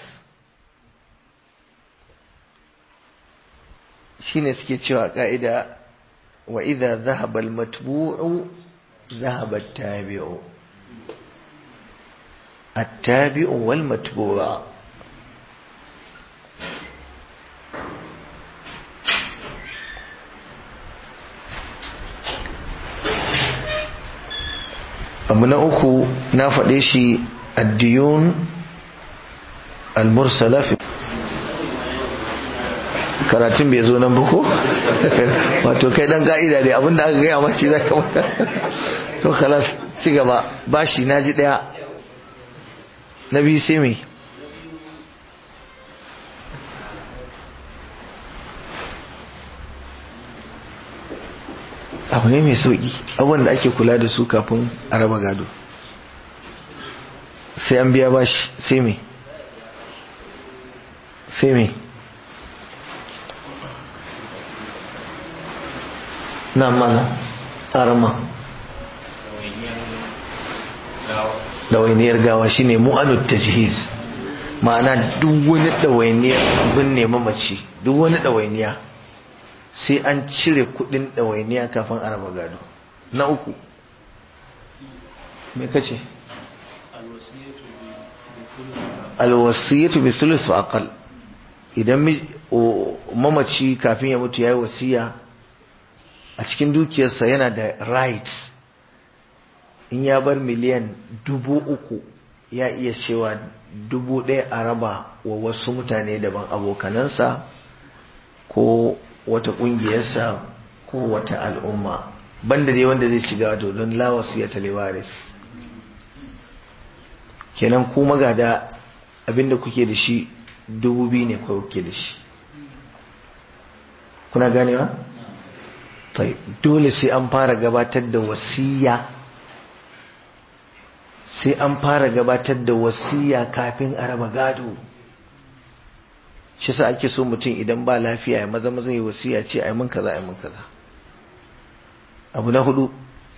shine suke cewa ka'ida wa idza dhahaba al-matbu'u dhahaba at-tabi'u at-tabi'u wal matbu'u abu na uku na faɗe shi addiyun al-mursala fi karatun bai zo nan ba ko wato kai dan ka'ida dai abinda aka gaya mace za ka mata to kalas ci gaba bashi na ji ɗaya na biyu sai mai abu ne mai sauƙi abubuwan da ake kula da su kafin a raba gado sai an biya bashi sai mai sai mai na mana arama ɗawainiyar gawa shine mu'anud tajhiz ma'ana duk wani ɗawainiyar binne mamaci duk wani ɗawainiya sai an cire kudin ɗawainiya kafin a raba gado na uku me kace alwasiyatu bi sulus wa aqal idan mamaci kafin ya mutu yayi wasiya a cikin dukiyarsa yana da rights in ya bar miliyan dubu uku ya iya cewa dubu ɗaya a raba wa wasu mutane daban abokanansa ko wata ƙungiyarsa ko wata al'umma banda dai wanda zai shiga wato don lawasu ya talewaris kenan ku magada abinda kuke da shi dubu biyu ne kawai kuke da shi kuna ganewa? dole sai an fara gabatar da wasiya sai an fara gabatar da wasiya kafin a raba gado shi sa ake so mutum idan ba lafiya ya maza maza yi wasiya ce ai mun kaza ai mun kaza abu na hudu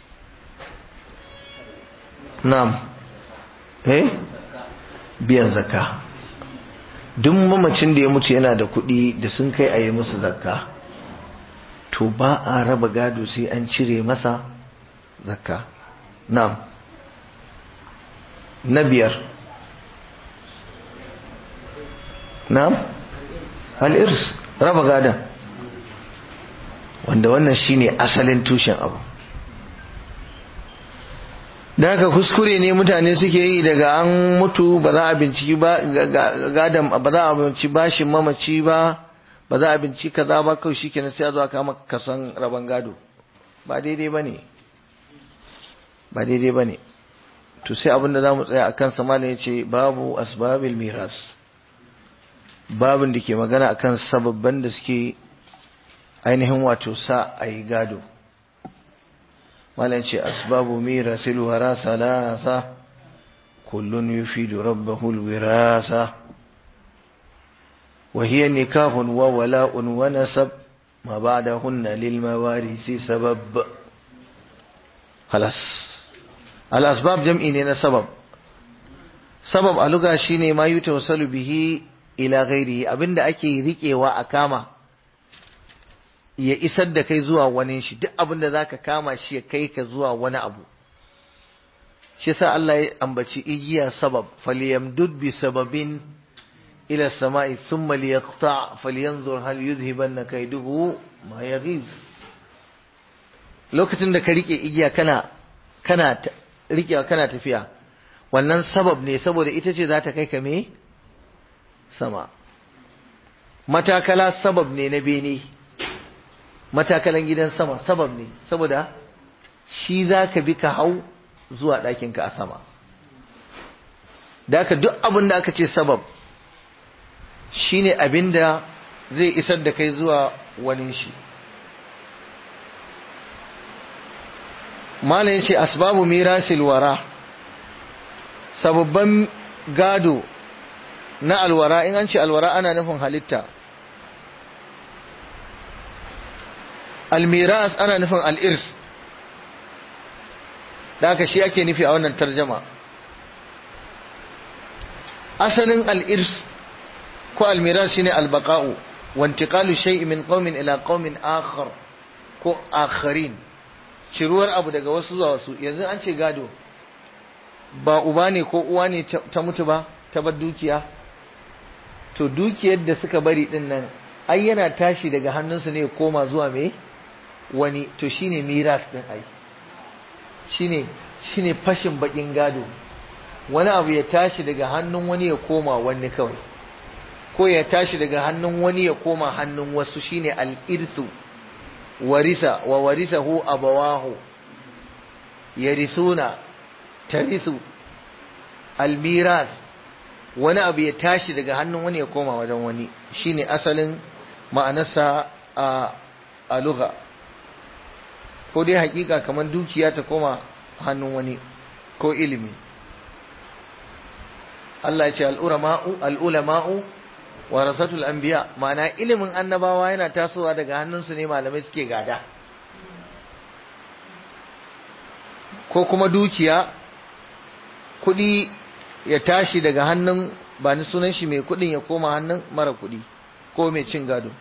na'am eh biyan zakka duk mamacin da ya mutu yana da kuɗi da sun kai a yi musu zakka to ba a raba gado sai an cire masa zakka na'am na biyar na'am al'irs raba gadon wanda wannan shine asalin tushen abu da haka kuskure ne mutane suke yi daga an mutu ba za a binciki ba gadon ba za a binciki bashin mamaci ba ba za a binciki kaza ba kawai shikenan sai a zo a kama kason raban gado ba daidai ba ne ba daidai ba ne to sai abinda za mu tsaya a kan samala ya ce babu asbabil miras babin da ke magana akan sababban da suke ainihin wato sa a yi gado malam ce asbabu mirasil wara salasa kullun yufidu rabbahu alwirasa wa hiya nikahun wa wala'un wa nasab ma ba'dahunna lil mawarisi sabab خلاص الأسباب jam'i ne na sabab sabab a luga shine ma yutawassalu bihi ila ghairihi abinda ake riƙewa a kama ya isar da kai zuwa wani shi duk abin da za ka kama shi ya kai ka zuwa wani abu shi sa Allah ya ambaci igiya sabab falyamdud bi sababin ila sama'i thumma liyaqta falyanzur hal yuzhibanna kaiduhu ma yaghiz lokacin da ka rike igiya kana kana rikewa kana tafiya wannan sabab ne saboda ita ce za ta kai ka me sama matakala sabab ne na bene matakalan gidan sama sabab ne saboda shi za ka bi ka hau zuwa ɗakinka a sama da aka duk abin da aka ce sabab shi ne abin da zai isar da kai zuwa wani shi malam ya ce asbabu mirasil wara sababban gado na alwara in an ce alwara ana nufin halitta almiras ana nufin al'irs da haka shi ake nufi a wannan tarjama asalin al'irs ko almiras shine albaqa'u wantiqalu shay'in min qaumin ila qaumin akhar ko akharin ciruwar abu daga wasu zuwa wasu yanzu an ce gado ba uba ne ko uwa ne ta mutu ba ta bar dukiya to dukiyar da suka bari din nan ai yana tashi daga hannunsu ne koma zuwa me wani to shine miras din ai shine shine fashin bakin gado wani abu ya tashi daga hannun wani ya koma wani kawai ko ya tashi daga hannun wani ya koma hannun wasu shine al-irsu warisa wa warisahu abawahu yarisuna tarisu al-miras wani abu ya tashi daga hannun wani ya koma wajen wani shine asalin ma'anarsa a a lugha ko dai hakika kamar dukiya ta koma hannun wani ko ilimi Allah ya ce al'ulama'u al'ulama'u warasatul anbiya ma'ana ilimin annabawa yana tasowa daga hannunsu ne malamai suke gada ko kuma dukiya kuɗi ya tashi daga hannun ba ni sunan shi mai kuɗin ya koma hannun mara kuɗi ko mai cin gado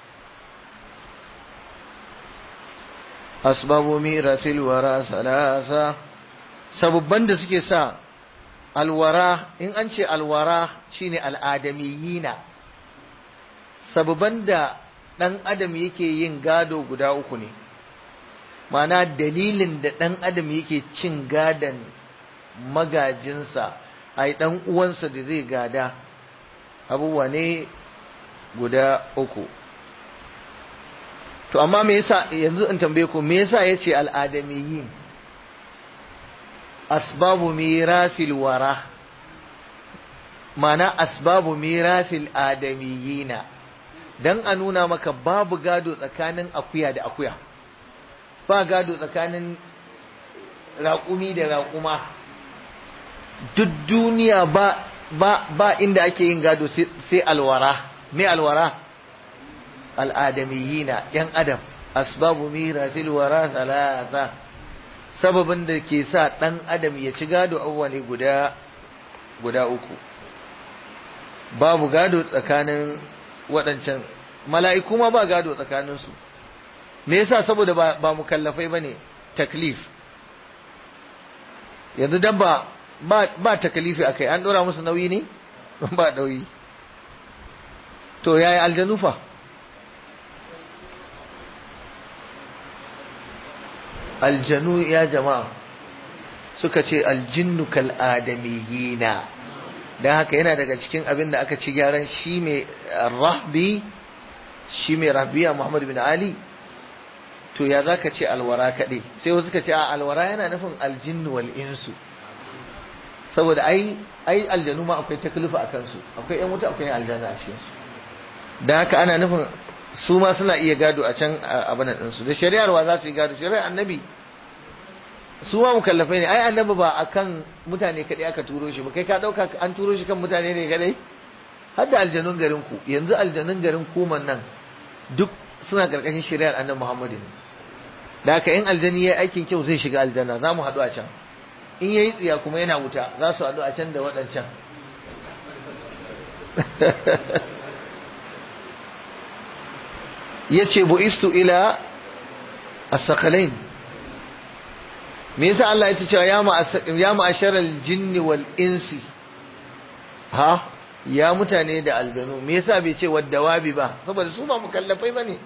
asbabu mirasil wara salasa sabubban da suke sa alwara in an ce alwara shine al'adamiyina sabubban da ɗan adam yake yin gado guda uku ne mana dalilin da ɗan adam yake cin gadon magajinsa ai ɗan uwansa da zai gada abubuwa ne guda uku to amma me yasa yanzu in tambaye ku me yasa yace al'adamiyin asbabu mirasil wara mana asbabu mirasil adamiyina dan a nuna maka babu gado tsakanin akuya da akuya ba gado tsakanin raƙumi da raƙuma duk duniya ba ba ba inda ake yin gado sai alwara me alwara al'adamiyina ‘yan adam asbabu miratil wara talata sababin da ke sa ɗan adam ya ci gado abuwa ne guda guda uku babu gado tsakanin waɗancan mala'iku ma ba gado tsakaninsu me yasa saboda ba, ba mukallafai ba ne taklif yanzu dabba ba, ba taklifi a kai an ɗora musu nauyi ne ba nauyi to yaya aljanu fa aljanu ya jama'a suka ce aljinnu kal adamiyina dan haka yana daga cikin abin da aka ci gyaran shi mai rahbi shi mai rahbiya Muhammad bin Ali to ya zaka ce alwara kaɗai sai wasu suka ce a alwara yana nufin aljinnu wal insu saboda ai ai aljanu ma akwai taklifa a kansu akwai yan wuta akwai aljanna a cikin su dan haka ana nufin su ma suna iya gado a can abin ɗinsu da shari'ar wa za su yi gado shari'ar annabi su ma mukallafai ne ai annabi ba akan mutane kaɗai aka turo shi ba kai ka ɗauka an turo shi kan mutane ne kaɗai har da aljanun garin ku yanzu aljanun garin kuman nan duk suna ƙarƙashin shari'ar annabi muhammadu ne da haka in aljani ya yi aikin kyau zai shiga aljanna za mu haɗu a can in ya yi tsiya kuma yana wuta za su haɗu a can da waɗancan yace bu'istu ila as-saqalain me yasa Allah ya ce cewa ya ma'asharal jinni wal insi ha ya mutane da aljanu me yasa bai ce waddawabi ba saboda su ba mukallafai bane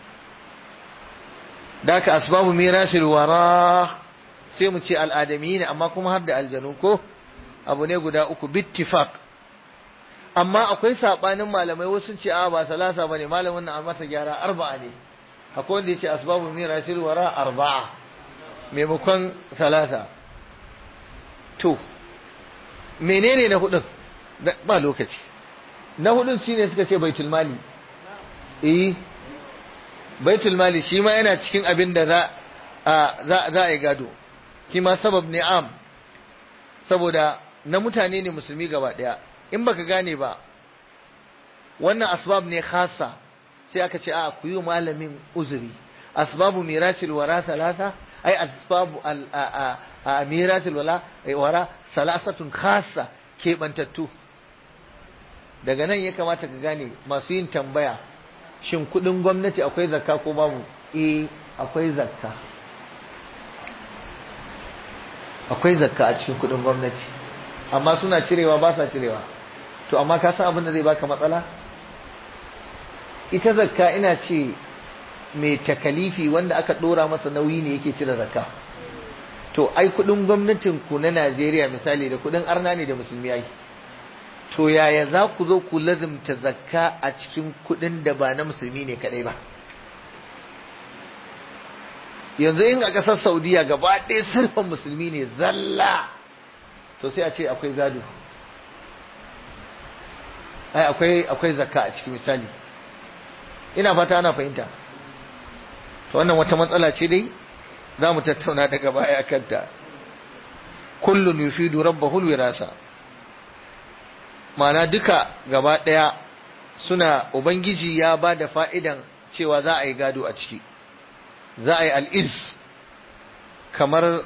da ka asbabu mirasil wara sai mu ce al'adami ne amma kuma har da aljanu ko abu ne guda uku bittifaq amma akwai sabanin malamai wasu ce a ba salasa bane malamin nan a masa gyara arba'a ne akwai wanda ya ce asbabu mirasil wara arba'a maimakon salasa to menene na hudun ba lokaci na hudun shine suka ce baitul mali eh baitul mali shi ma yana cikin abin da za a za a yi gado shi ma sabab ne am saboda na mutane ne musulmi gaba daya in baka gane ba wannan asbab ne khasa sai aka ce a ku yi malamin uzuri asbabu mirasil wara talata ai asbabu al mirasil wala wara salasatun khassa kebantattu daga nan ya kamata ka gane masu yin tambaya shin kudin gwamnati akwai zakka ko babu eh akwai zakka akwai zakka a cikin kudin gwamnati amma suna cirewa ba sa cirewa to amma ka san abin da zai baka matsala ita zakka ina ce mai takalifi wanda aka dora masa nauyi ne yake cire zakka to ai kudin gwamnatin ku na Najeriya misali da kudin arna ne da musulmi ai to yaya za ku zo ku lazimta zakka a cikin kudin da ba na musulmi ne kadai ba yanzu in a ƙasar saudiya gaba ɗaya sirfan musulmi ne zalla to sai a ce akwai gado ai akwai akwai zakka a cikin misali ina fata ana fahimta to wannan wata matsala ce dai za mu tattauna daga baya kanta kullun yufidu rabbahu wirasa ma'ana duka gaba ɗaya suna ubangiji ya ba da fa'idan cewa za a yi gado a ciki za a yi al'irs kamar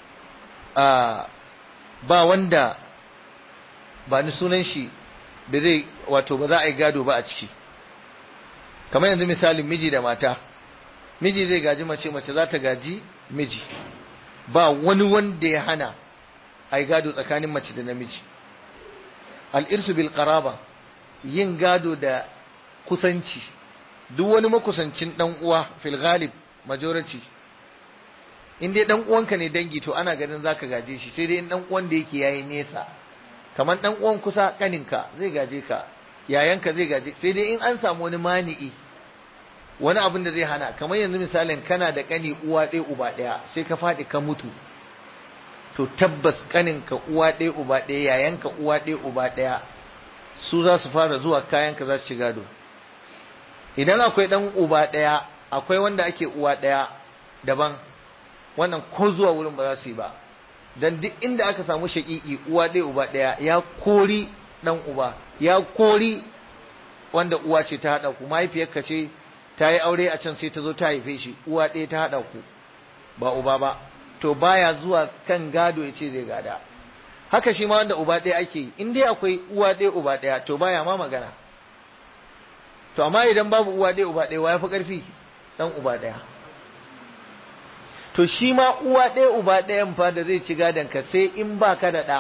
ba wanda ba ni sunan shi da zai wato ba za a yi gado ba a ciki kamar yanzu misalin miji da mata miji zai gaji mace mace za ta gaji miji ba wani wanda ya hana a yi gado tsakanin mace da namiji al'irsu bil qaraba yin gado da kusanci duk wani makusancin dan uwa fil ghalib majority in dai dan uwanka ne dangi to ana ganin zaka gaje shi sai dai in dan uwan da yake yayi nesa kamar dan uwan kusa kaninka zai gaje ka yayanka zai gaje sai dai in an samu wani mani'i wani abin da zai hana kamar yanzu misalin kana da kani uwa ɗaya uba ɗaya sai ka faɗi ka mutu to tabbas kaninka uwa ɗaya uba ɗaya yayanka uwa ɗaya uba ɗaya su za su fara zuwa kayanka za su ci gado idan akwai ɗan uba ɗaya akwai wanda ake uwa ɗaya daban wannan ko zuwa wurin ba za su yi ba dan duk inda aka samu shaƙiƙi uwa ɗaya uba ɗaya ya kori ɗan uba ya kori wanda uwa ce ta haɗa ku mahaifiyarka ce ta yi aure a can sai ta zo ta haife shi uwa ɗaya ta haɗa ku ba uba ba to baya zuwa kan gado ya ce zai gada haka shi ma wanda uba ɗaya ake yi in dai akwai uwa ɗaya uba ɗaya to baya ma magana to amma idan babu uwa ɗaya uba ɗaya wa ya fi ƙarfi ɗan uba ɗaya to shi ma uwa ɗaya uba ɗayan fa da zai ci gadon ka sai in ba ka da ɗa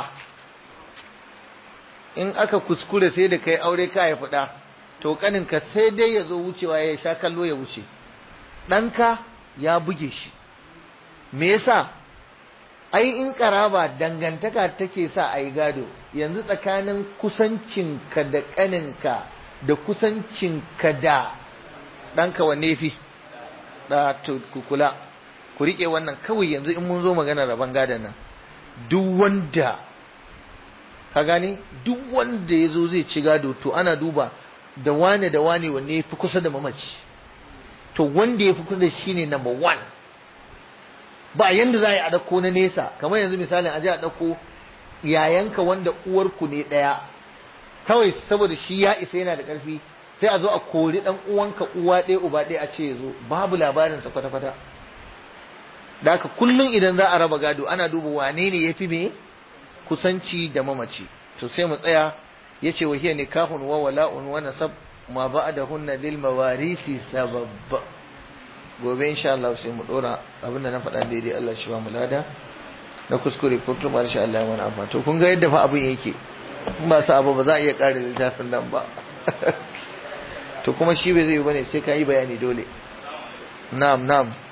in aka kuskure sai da kai aure ka haifi ɗa to ƙaninka sai dai ya zo wucewa ya sha kallo ya wuce ɗanka ya buge shi me yasa ai in karaba dangantaka take sa a yi gado yanzu tsakanin kusancinka da ƙaninka da kusancinka da ɗanka wanne fi da kula ku riƙe wannan kawai yanzu in mun zo magana rabon gadon nan duk wanda ka gane duk wanda ya zo zai ci gado to ana duba da wane da wane wanne ya fi kusa da mamaci to wanda ya fi kusa da shi ne number one ba yanda za a yi a ɗauko na nesa kamar yanzu misalin a je a ɗauko yayanka wanda uwarku ne ɗaya kawai saboda shi ya isa yana da ƙarfi sai a zo a kori ɗan uwanka uwa ɗaya uba ɗaya a ce ya zo babu labarinsa kwata-kwata da haka kullum idan za a raba gado ana duba wane ne ya fi me kusanci da mamaci to sai mu tsaya ya ce wa hiya nikahun wa wala'un wa nasab ma ba'dahunna lil mawarisi sabab gobe insha Allah sai mu dora abinda na faɗa daidai Allah shi ba mu lada na kuskure ko kuma insha Allah ya mana amfani to kun ga yadda fa abin yake in ba sa abu ba za a iya ƙara littafin nan ba to kuma shi bai zai yi bane sai ka yi bayani dole na'am na'am